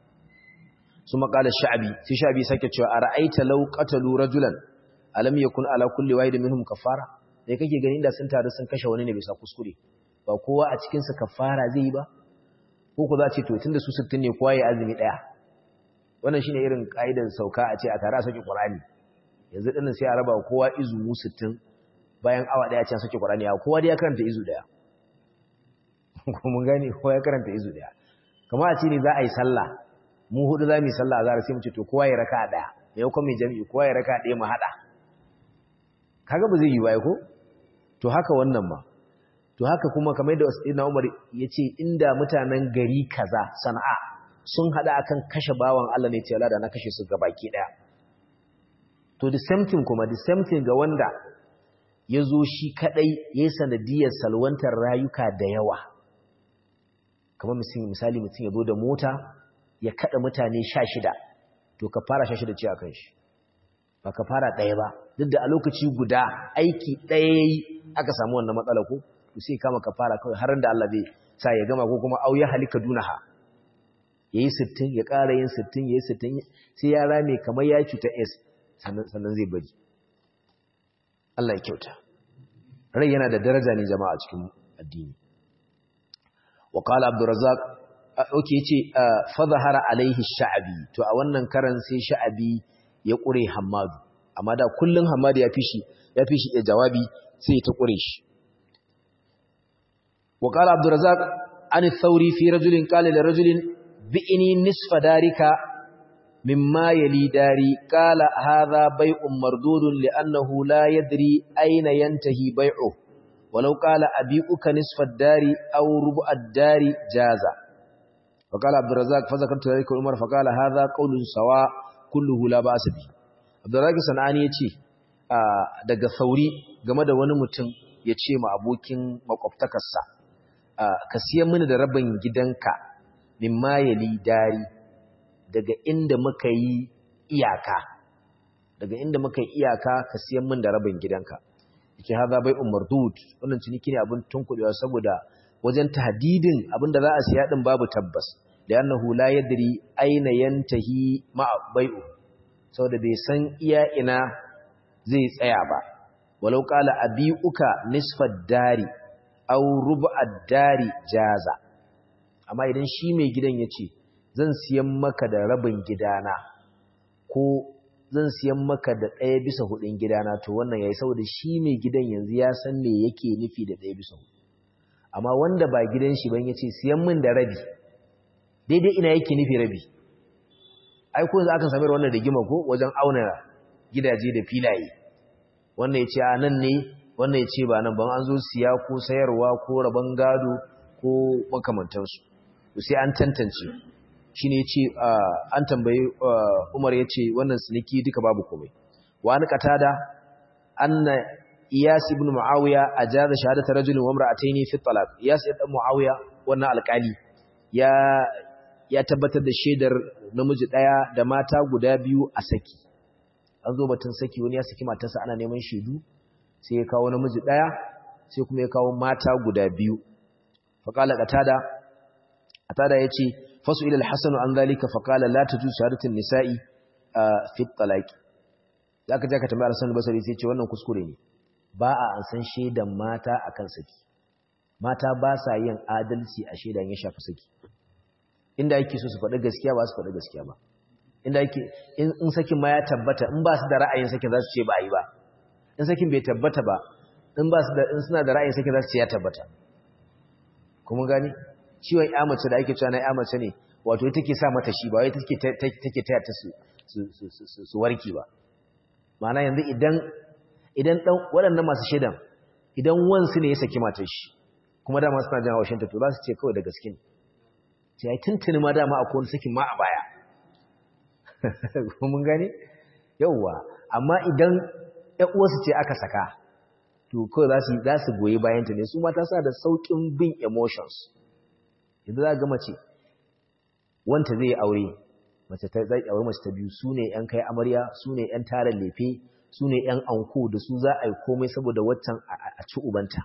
su makala sha'abi sai sha'abi sake cewa a ra'aita law qatalu rajulan alam yakun ala kulli wahid minhum kafara dai kake gani da sun taru sun kashe wani ne bisa kuskure ba kowa a cikin su kafara zai yi ba ko ku za ce to tunda su 60 ne kowa ya azumi daya wannan shine irin kaidar sauka a ce a tare a saki qur'ani yanzu dinnan sai a raba kowa izu 60 bayan awa daya ce a saki qur'ani ya kowa dai ya karanta izu daya mun gane kowa ya karanta izu daya kamar a ce ne za a yi sallah mu hudu za mu yi sallah a zara sai mu ce to kowa ya raka daya yau kuma mai jami'i kowa ya raka daya mu hada kaga ba zai yi waye ko to haka wannan ma to haka kuma kamar yadda Sayyidina Umar yace inda mutanen gari kaza Sana'a sun hada akan kashe bawan Allah ne ce Allah da na kashe su gabaki daya to the same thing kuma the same thing ga wanda yazo shi kadai yayin sanadiyar salwantar rayuka da yawa kamar misali mutum ya zo da mota ya kada mutane sha shida to ka fara sha shida ce a kan shi ba ka fara ɗaya ba duk da a lokaci guda aiki ɗaya yi aka samu wannan matsala ko to sai kama ka fara kawai har da Allah zai sa ya gama ko kuma au ya halika dunaha yayi 60 ya ƙara yin 60 yayi 60 sai ya rame kamar ya cuta S sannan sannan zai bari Allah ya kyauta rai yana da daraja ne jama'a cikin addini wa qala abdurrazzaq okay yace fa zahara alaihi sha'bi to a wannan karan sai sha'bi ya kure hammadu amma da kullun hammadu ya fishi ya fishi ya jawabi sai ta kure shi wa qala abdurrazzaq an thawri fi rajulin qala li rajulin bi'ini nisfa darika mimma yali dari qala hadha bay'un mardudun li'annahu la yadri ayna yantahi bay'uhu ولو قال أبيئك نصف الدار أو ربع الدار جازا فقال عبد الرزاق فذكرت ذلك عمر فقال هذا قول سواء كله لا بأس به عبد الرزاق sanani yace daga sauri game da wani mutum yace ma abokin makwabtakarsa ka siyan mini da rabin gidanka mimma yali dari daga inda muka yi iyaka daga inda muka yi iyaka ka siyan mini da rabin gidanka yake haza bai umardud wannan ciniki ne abin tunkudewa saboda wajen tahdidin abinda za a siya din babu tabbas da annahu la yadri aina yantahi ma bai'u saboda bai san iya ina zai tsaya ba walau qala abiuka nisfad dari aw rub'ad dari jaza amma idan shi mai gidan yace zan siyan maka da rabin gidana ko zan siyan maka da ɗaya bisa hudun gidana to wannan yayi saboda shi mai gidan yanzu ya san me yake nufi da ɗaya bisa hudu amma wanda ba gidan shi ban yace siyan min da rabi daidai ina yake nufi rabi ai ko yanzu akan sami wannan rigima ko wajen auna gidaje da filaye wannan yace a nan ne wannan yace ba nan ban an zo siya ko sayarwa ko rabon gado ko makamantansu to sai an tantance shi ne ce an tambayi umar ya ce wannan siniki duka babu komai wani katada anna iyas ibn muawiya ajaza shahadata rajulin wa imra'atayn fi talaq iyas ibn muawiya wannan alƙali ya ya tabbatar da shaidar namiji daya da mata guda biyu a saki an zo batun saki wani ya saki matarsa ana neman shaidu sai ya kawo namiji daya sai kuma ya kawo mata guda biyu faqala qatada qatada yace fasu ila al-hasan an zalika faqala la tajuz shahadatu an-nisa'i fi at-talaq zaka je ka tambaya al-hasan basri sai ce wannan kuskure ne ba a an san shaidan mata akan saki mata ba sa yin adalci a shaidan ya shafi saki inda yake so su faɗi gaskiya ba su faɗi gaskiya ba inda yake in sakin ma ya tabbata in ba su da ra'ayin sakin za su ce ba a yi ba in sakin bai tabbata ba in ba su da in suna da ra'ayin sakin za su ce ya tabbata kuma gani ciwon ya mace da ake cewa na ya mace ne wato ita ke sa mata shi ba wai take take taya ta su su warki ba ma'ana yanzu idan idan dan waɗannan masu shaidan idan wansu ne ya saki matar shi kuma dama suna jin haushin ta to za su ce kawai da gaske ne sai ai tuntuni ma dama akwai wani sakin ma a baya mun gane yauwa amma idan ƴan uwarsu ce aka saka to kawai za su za su goyi bayan ta ne su mata suna da saukin bin emotions yanzu za ga mace wanta zai aure mace ta zai aure mace ta biyu su ne ƴan kai amarya su ne ƴan tarin lefe su ne ƴan anko da su za a yi komai saboda waccan a ci ubanta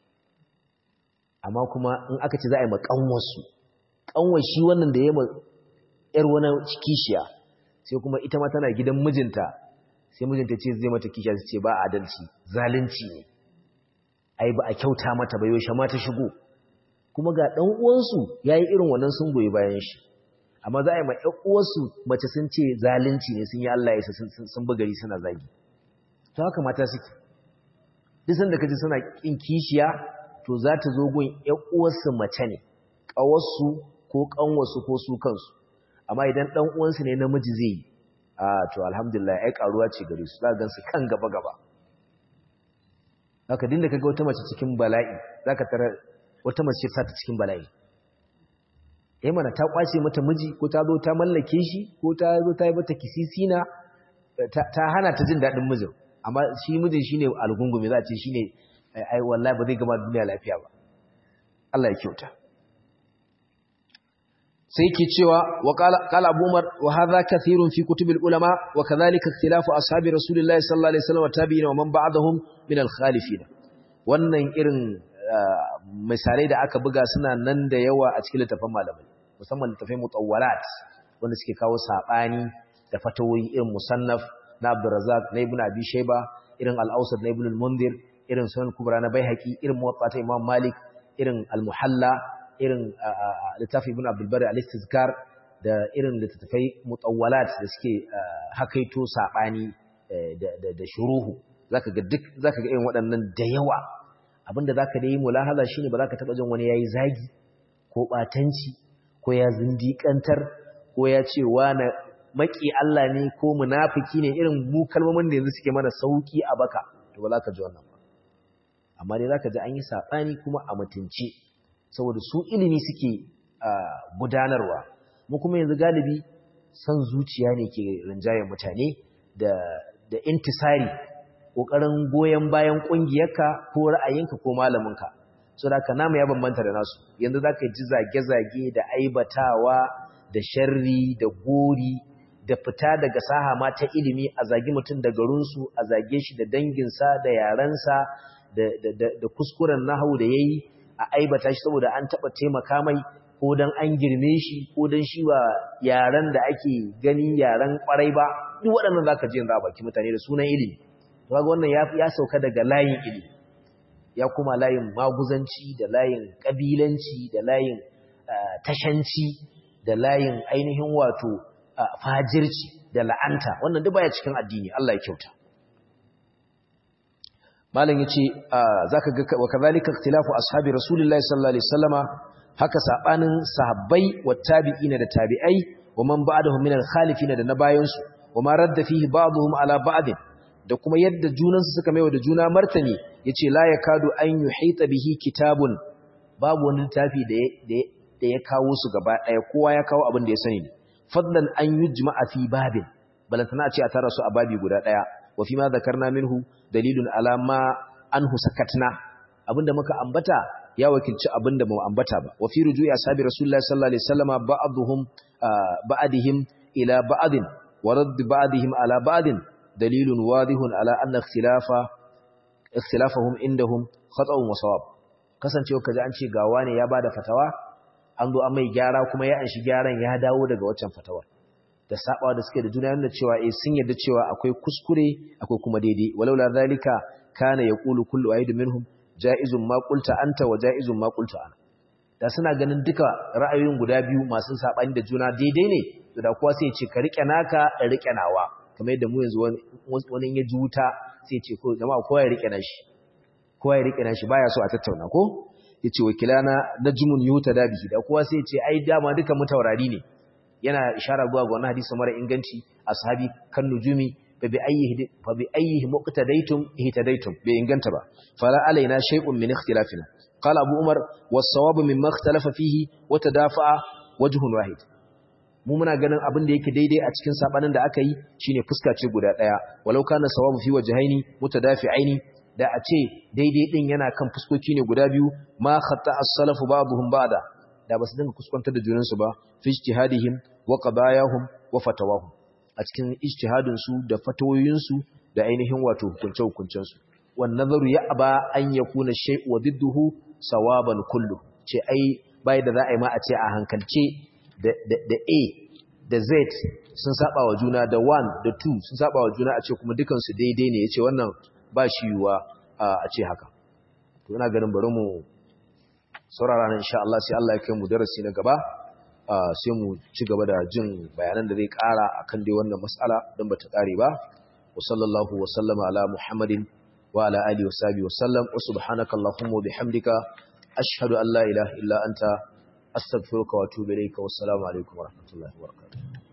amma kuma in aka ce za a yi maƙanwarsu ƙanwar shi wannan da ya ma ‘yar wani kishiya sai kuma ita ma tana gidan mijinta sai mijinta ce zai mata kishiya su ce ba adalci zalunci ne ai ba a kyauta mata ba yaushe ma ta shigo kuma ga ɗan uwansu ya yi irin wannan sun goyi bayan shi amma za a yi ma ‘yan uwansu mace sun ce zalunci ne sun yi Allah ya sun bugari suna zagi to haka mata suke duk sanda kaji suna kin kishiya to za ta zo gun ‘yan uwarsu mace ne ƙawarsu ko ƙanwarsu ko su kansu amma idan ɗan uwansu ne namiji zai yi a to alhamdulillah ai karuwa ce gare su za ga su kan gaba gaba haka dinda kaga wata mace cikin bala'i zaka tara wata mace ta ta cikin bala'i eh mana ta kwace mata miji ko ta zo ta mallake shi ko ta zo ta yi mata kisisina ta hana ta jin daɗin mijin amma shi mijin shine algungumi za a ce shine ai wallahi ba zai gama duniya lafiya ba Allah ya kyauta sai ke cewa wa qala Abu Umar wa hadha kathirun fi kutubil ulama wa kadhalika ikhtilafu ashabi rasulillahi sallallahu alaihi wasallam wa tabi'in wa man ba'dahum min al-khalifin wannan irin misalai da aka buga suna nan da yawa a cikin littafin malamai musamman littafai mutawwalat wanda suke kawo sabani da fatawoyi irin musannaf na Abdurrazzaq na Ibn Abi Shayba irin al-Awsat na Ibn al-Mundhir irin Sunan Kubra na Baihaqi irin Muwatta ta Imam Malik irin al-Muhalla irin littafi ibn abdul bari al-istizkar da irin littattafai mutawwalat da suke hakaito sabani da shuruhu zaka ga duk zaka ga irin waɗannan da yawa abinda zaka da yi mulahaza shine ba zaka taba jin wani yayi zagi ko batanci ko ya zindiƙantar ko ya ce wani maki Allah ne ko munafiki ne irin mu kalmomin da yanzu suke mana sauki a baka to ba za ka ji wannan ba amma dai za ka ji an yi saɓani kuma a mutunce saboda su ilimi suke gudanarwa mu kuma yanzu galibi son zuciya ne ke rinjayen mutane da da intisari ƙoƙarin goyon bayan ƙungiyarka ko ra'ayinka ko malaminka so da ka namu ya bambanta da nasu yanzu za ka ji zage-zage da aibatawa da sharri da gori da fita daga saha ma ta ilimi a zagi mutum da garinsu a zage shi da danginsa da yarensa da kuskuren nahawu da ya yi a aibata shi saboda an taɓa taimaka mai ko don an girme shi ko don shi ba yaren da ake gani yaren kwarai ba duk waɗannan za ka ji yanzu a baki mutane da sunan ilimi to ga wannan ya sauka daga layin ilimi ya kuma layin maguzanci da layin ƙabilanci da layin tashanci da layin ainihin wato fajirci da la'anta wannan duk baya cikin addini Allah ya kyauta malam yace zaka ga wa kadhalika ikhtilafu ashabi rasulillahi sallallahu alaihi wasallama haka sabanin sahabbai wa tabi'ina da tabi'ai wa man ba'dahum min al-khalifina da na bayansu wa ma radda fihi ba'dhum ala ba'd da kuma yadda junansu suka maiwa da juna martani yace la yakadu an yuhita bihi kitabun babu wani littafi da da ya kawo su gaba daya kowa ya kawo abin da ya sani fadlan an yujma'a fi babin balantana ce a tara su a babi guda daya wa fi ma zakarna minhu dalilun ala ma anhu sakatna abinda muka ambata ya wakilci abinda mu ambata ba wa fi ruju'i ashabi rasulullahi sallallahu alaihi wasallama ba'dhum ba'dihim ila ba'din wa radd ba'dihim ala ba'din dalilun wadihun ala anna ikhtilafa ikhtilafahum indahum khata'un wa sawab kasancewa kaji an ce gawa ne ya bada fatawa an zo an mai gyara kuma ya anshi gyaran ya dawo daga waccan fatawar da sabawa da suke da juna yana cewa eh sun yarda cewa akwai kuskure akwai kuma daidai walaula zalika kana yaqulu kullu wahidin minhum jaizun ma qulta anta wa jaizun ma qultu ana da suna ganin duka ra'ayoyin guda biyu masu sabani da juna daidai ne to da kowa sai ya ce ka rike naka da rike nawa kamar yadda mu yanzu wani ya ji wuta sai ya ce ko jama'a kowa ya rike nashi kowa ya rike nashi baya so a tattauna ko yace wakilana najmun yutada bihi da kowa sai ya ce ai dama duka mu taurari ne yana ishara zuwa ga wannan hadisi mara inganci ashabi kan nujumi fa bi ayyihi fa bi ayyihi muqtadaytum ihtadaytum bai inganta ba fala alaina shay'un min ikhtilafina qala abu umar was-sawab mimma ikhtalafa fihi wa tadafa'a wajhun wahid mu muna ganin abin da yake daidai a cikin sabanin da aka yi shine fuska ce guda daya walau kana sawabu fi wajhaini mutadafi'aini da a ce daidai din yana kan fuskoki ne guda biyu ma khata as-salafu ba'dhum ba'da da basu dinga kuskantar da junansu ba fi ijtihadihim wa qadayahum wa fatawahum a cikin ijtihadin su da fatawoyin su da ainihin wato hukunce hukuncen su wan nazaru ya aba an yakuna shay'u wa didduhu sawaban kullu ce ai bai da za a yi ma a ce a hankalce da da A da Z sun saba wa juna da 1 da 2 sun saba wa juna a ce kuma dukan su daidai ne yace wannan ba shi yiwuwa a ce haka to ina ganin bari mu saurara nan insha Allah sai Allah ya kai mu darasi na gaba sai mu ci gaba da jin bayanan da zai ƙara akan dai wannan mas'ala don bata ƙare ba wa sallallahu wa sallama ala muhammadin wa ala alihi wa sahbihi wa sallam wa subhanaka allahumma wa bihamdika ashhadu an la ilaha illa anta astaghfiruka wa atubu ilayka wa assalamu alaikum wa rahmatullahi wa barakatuh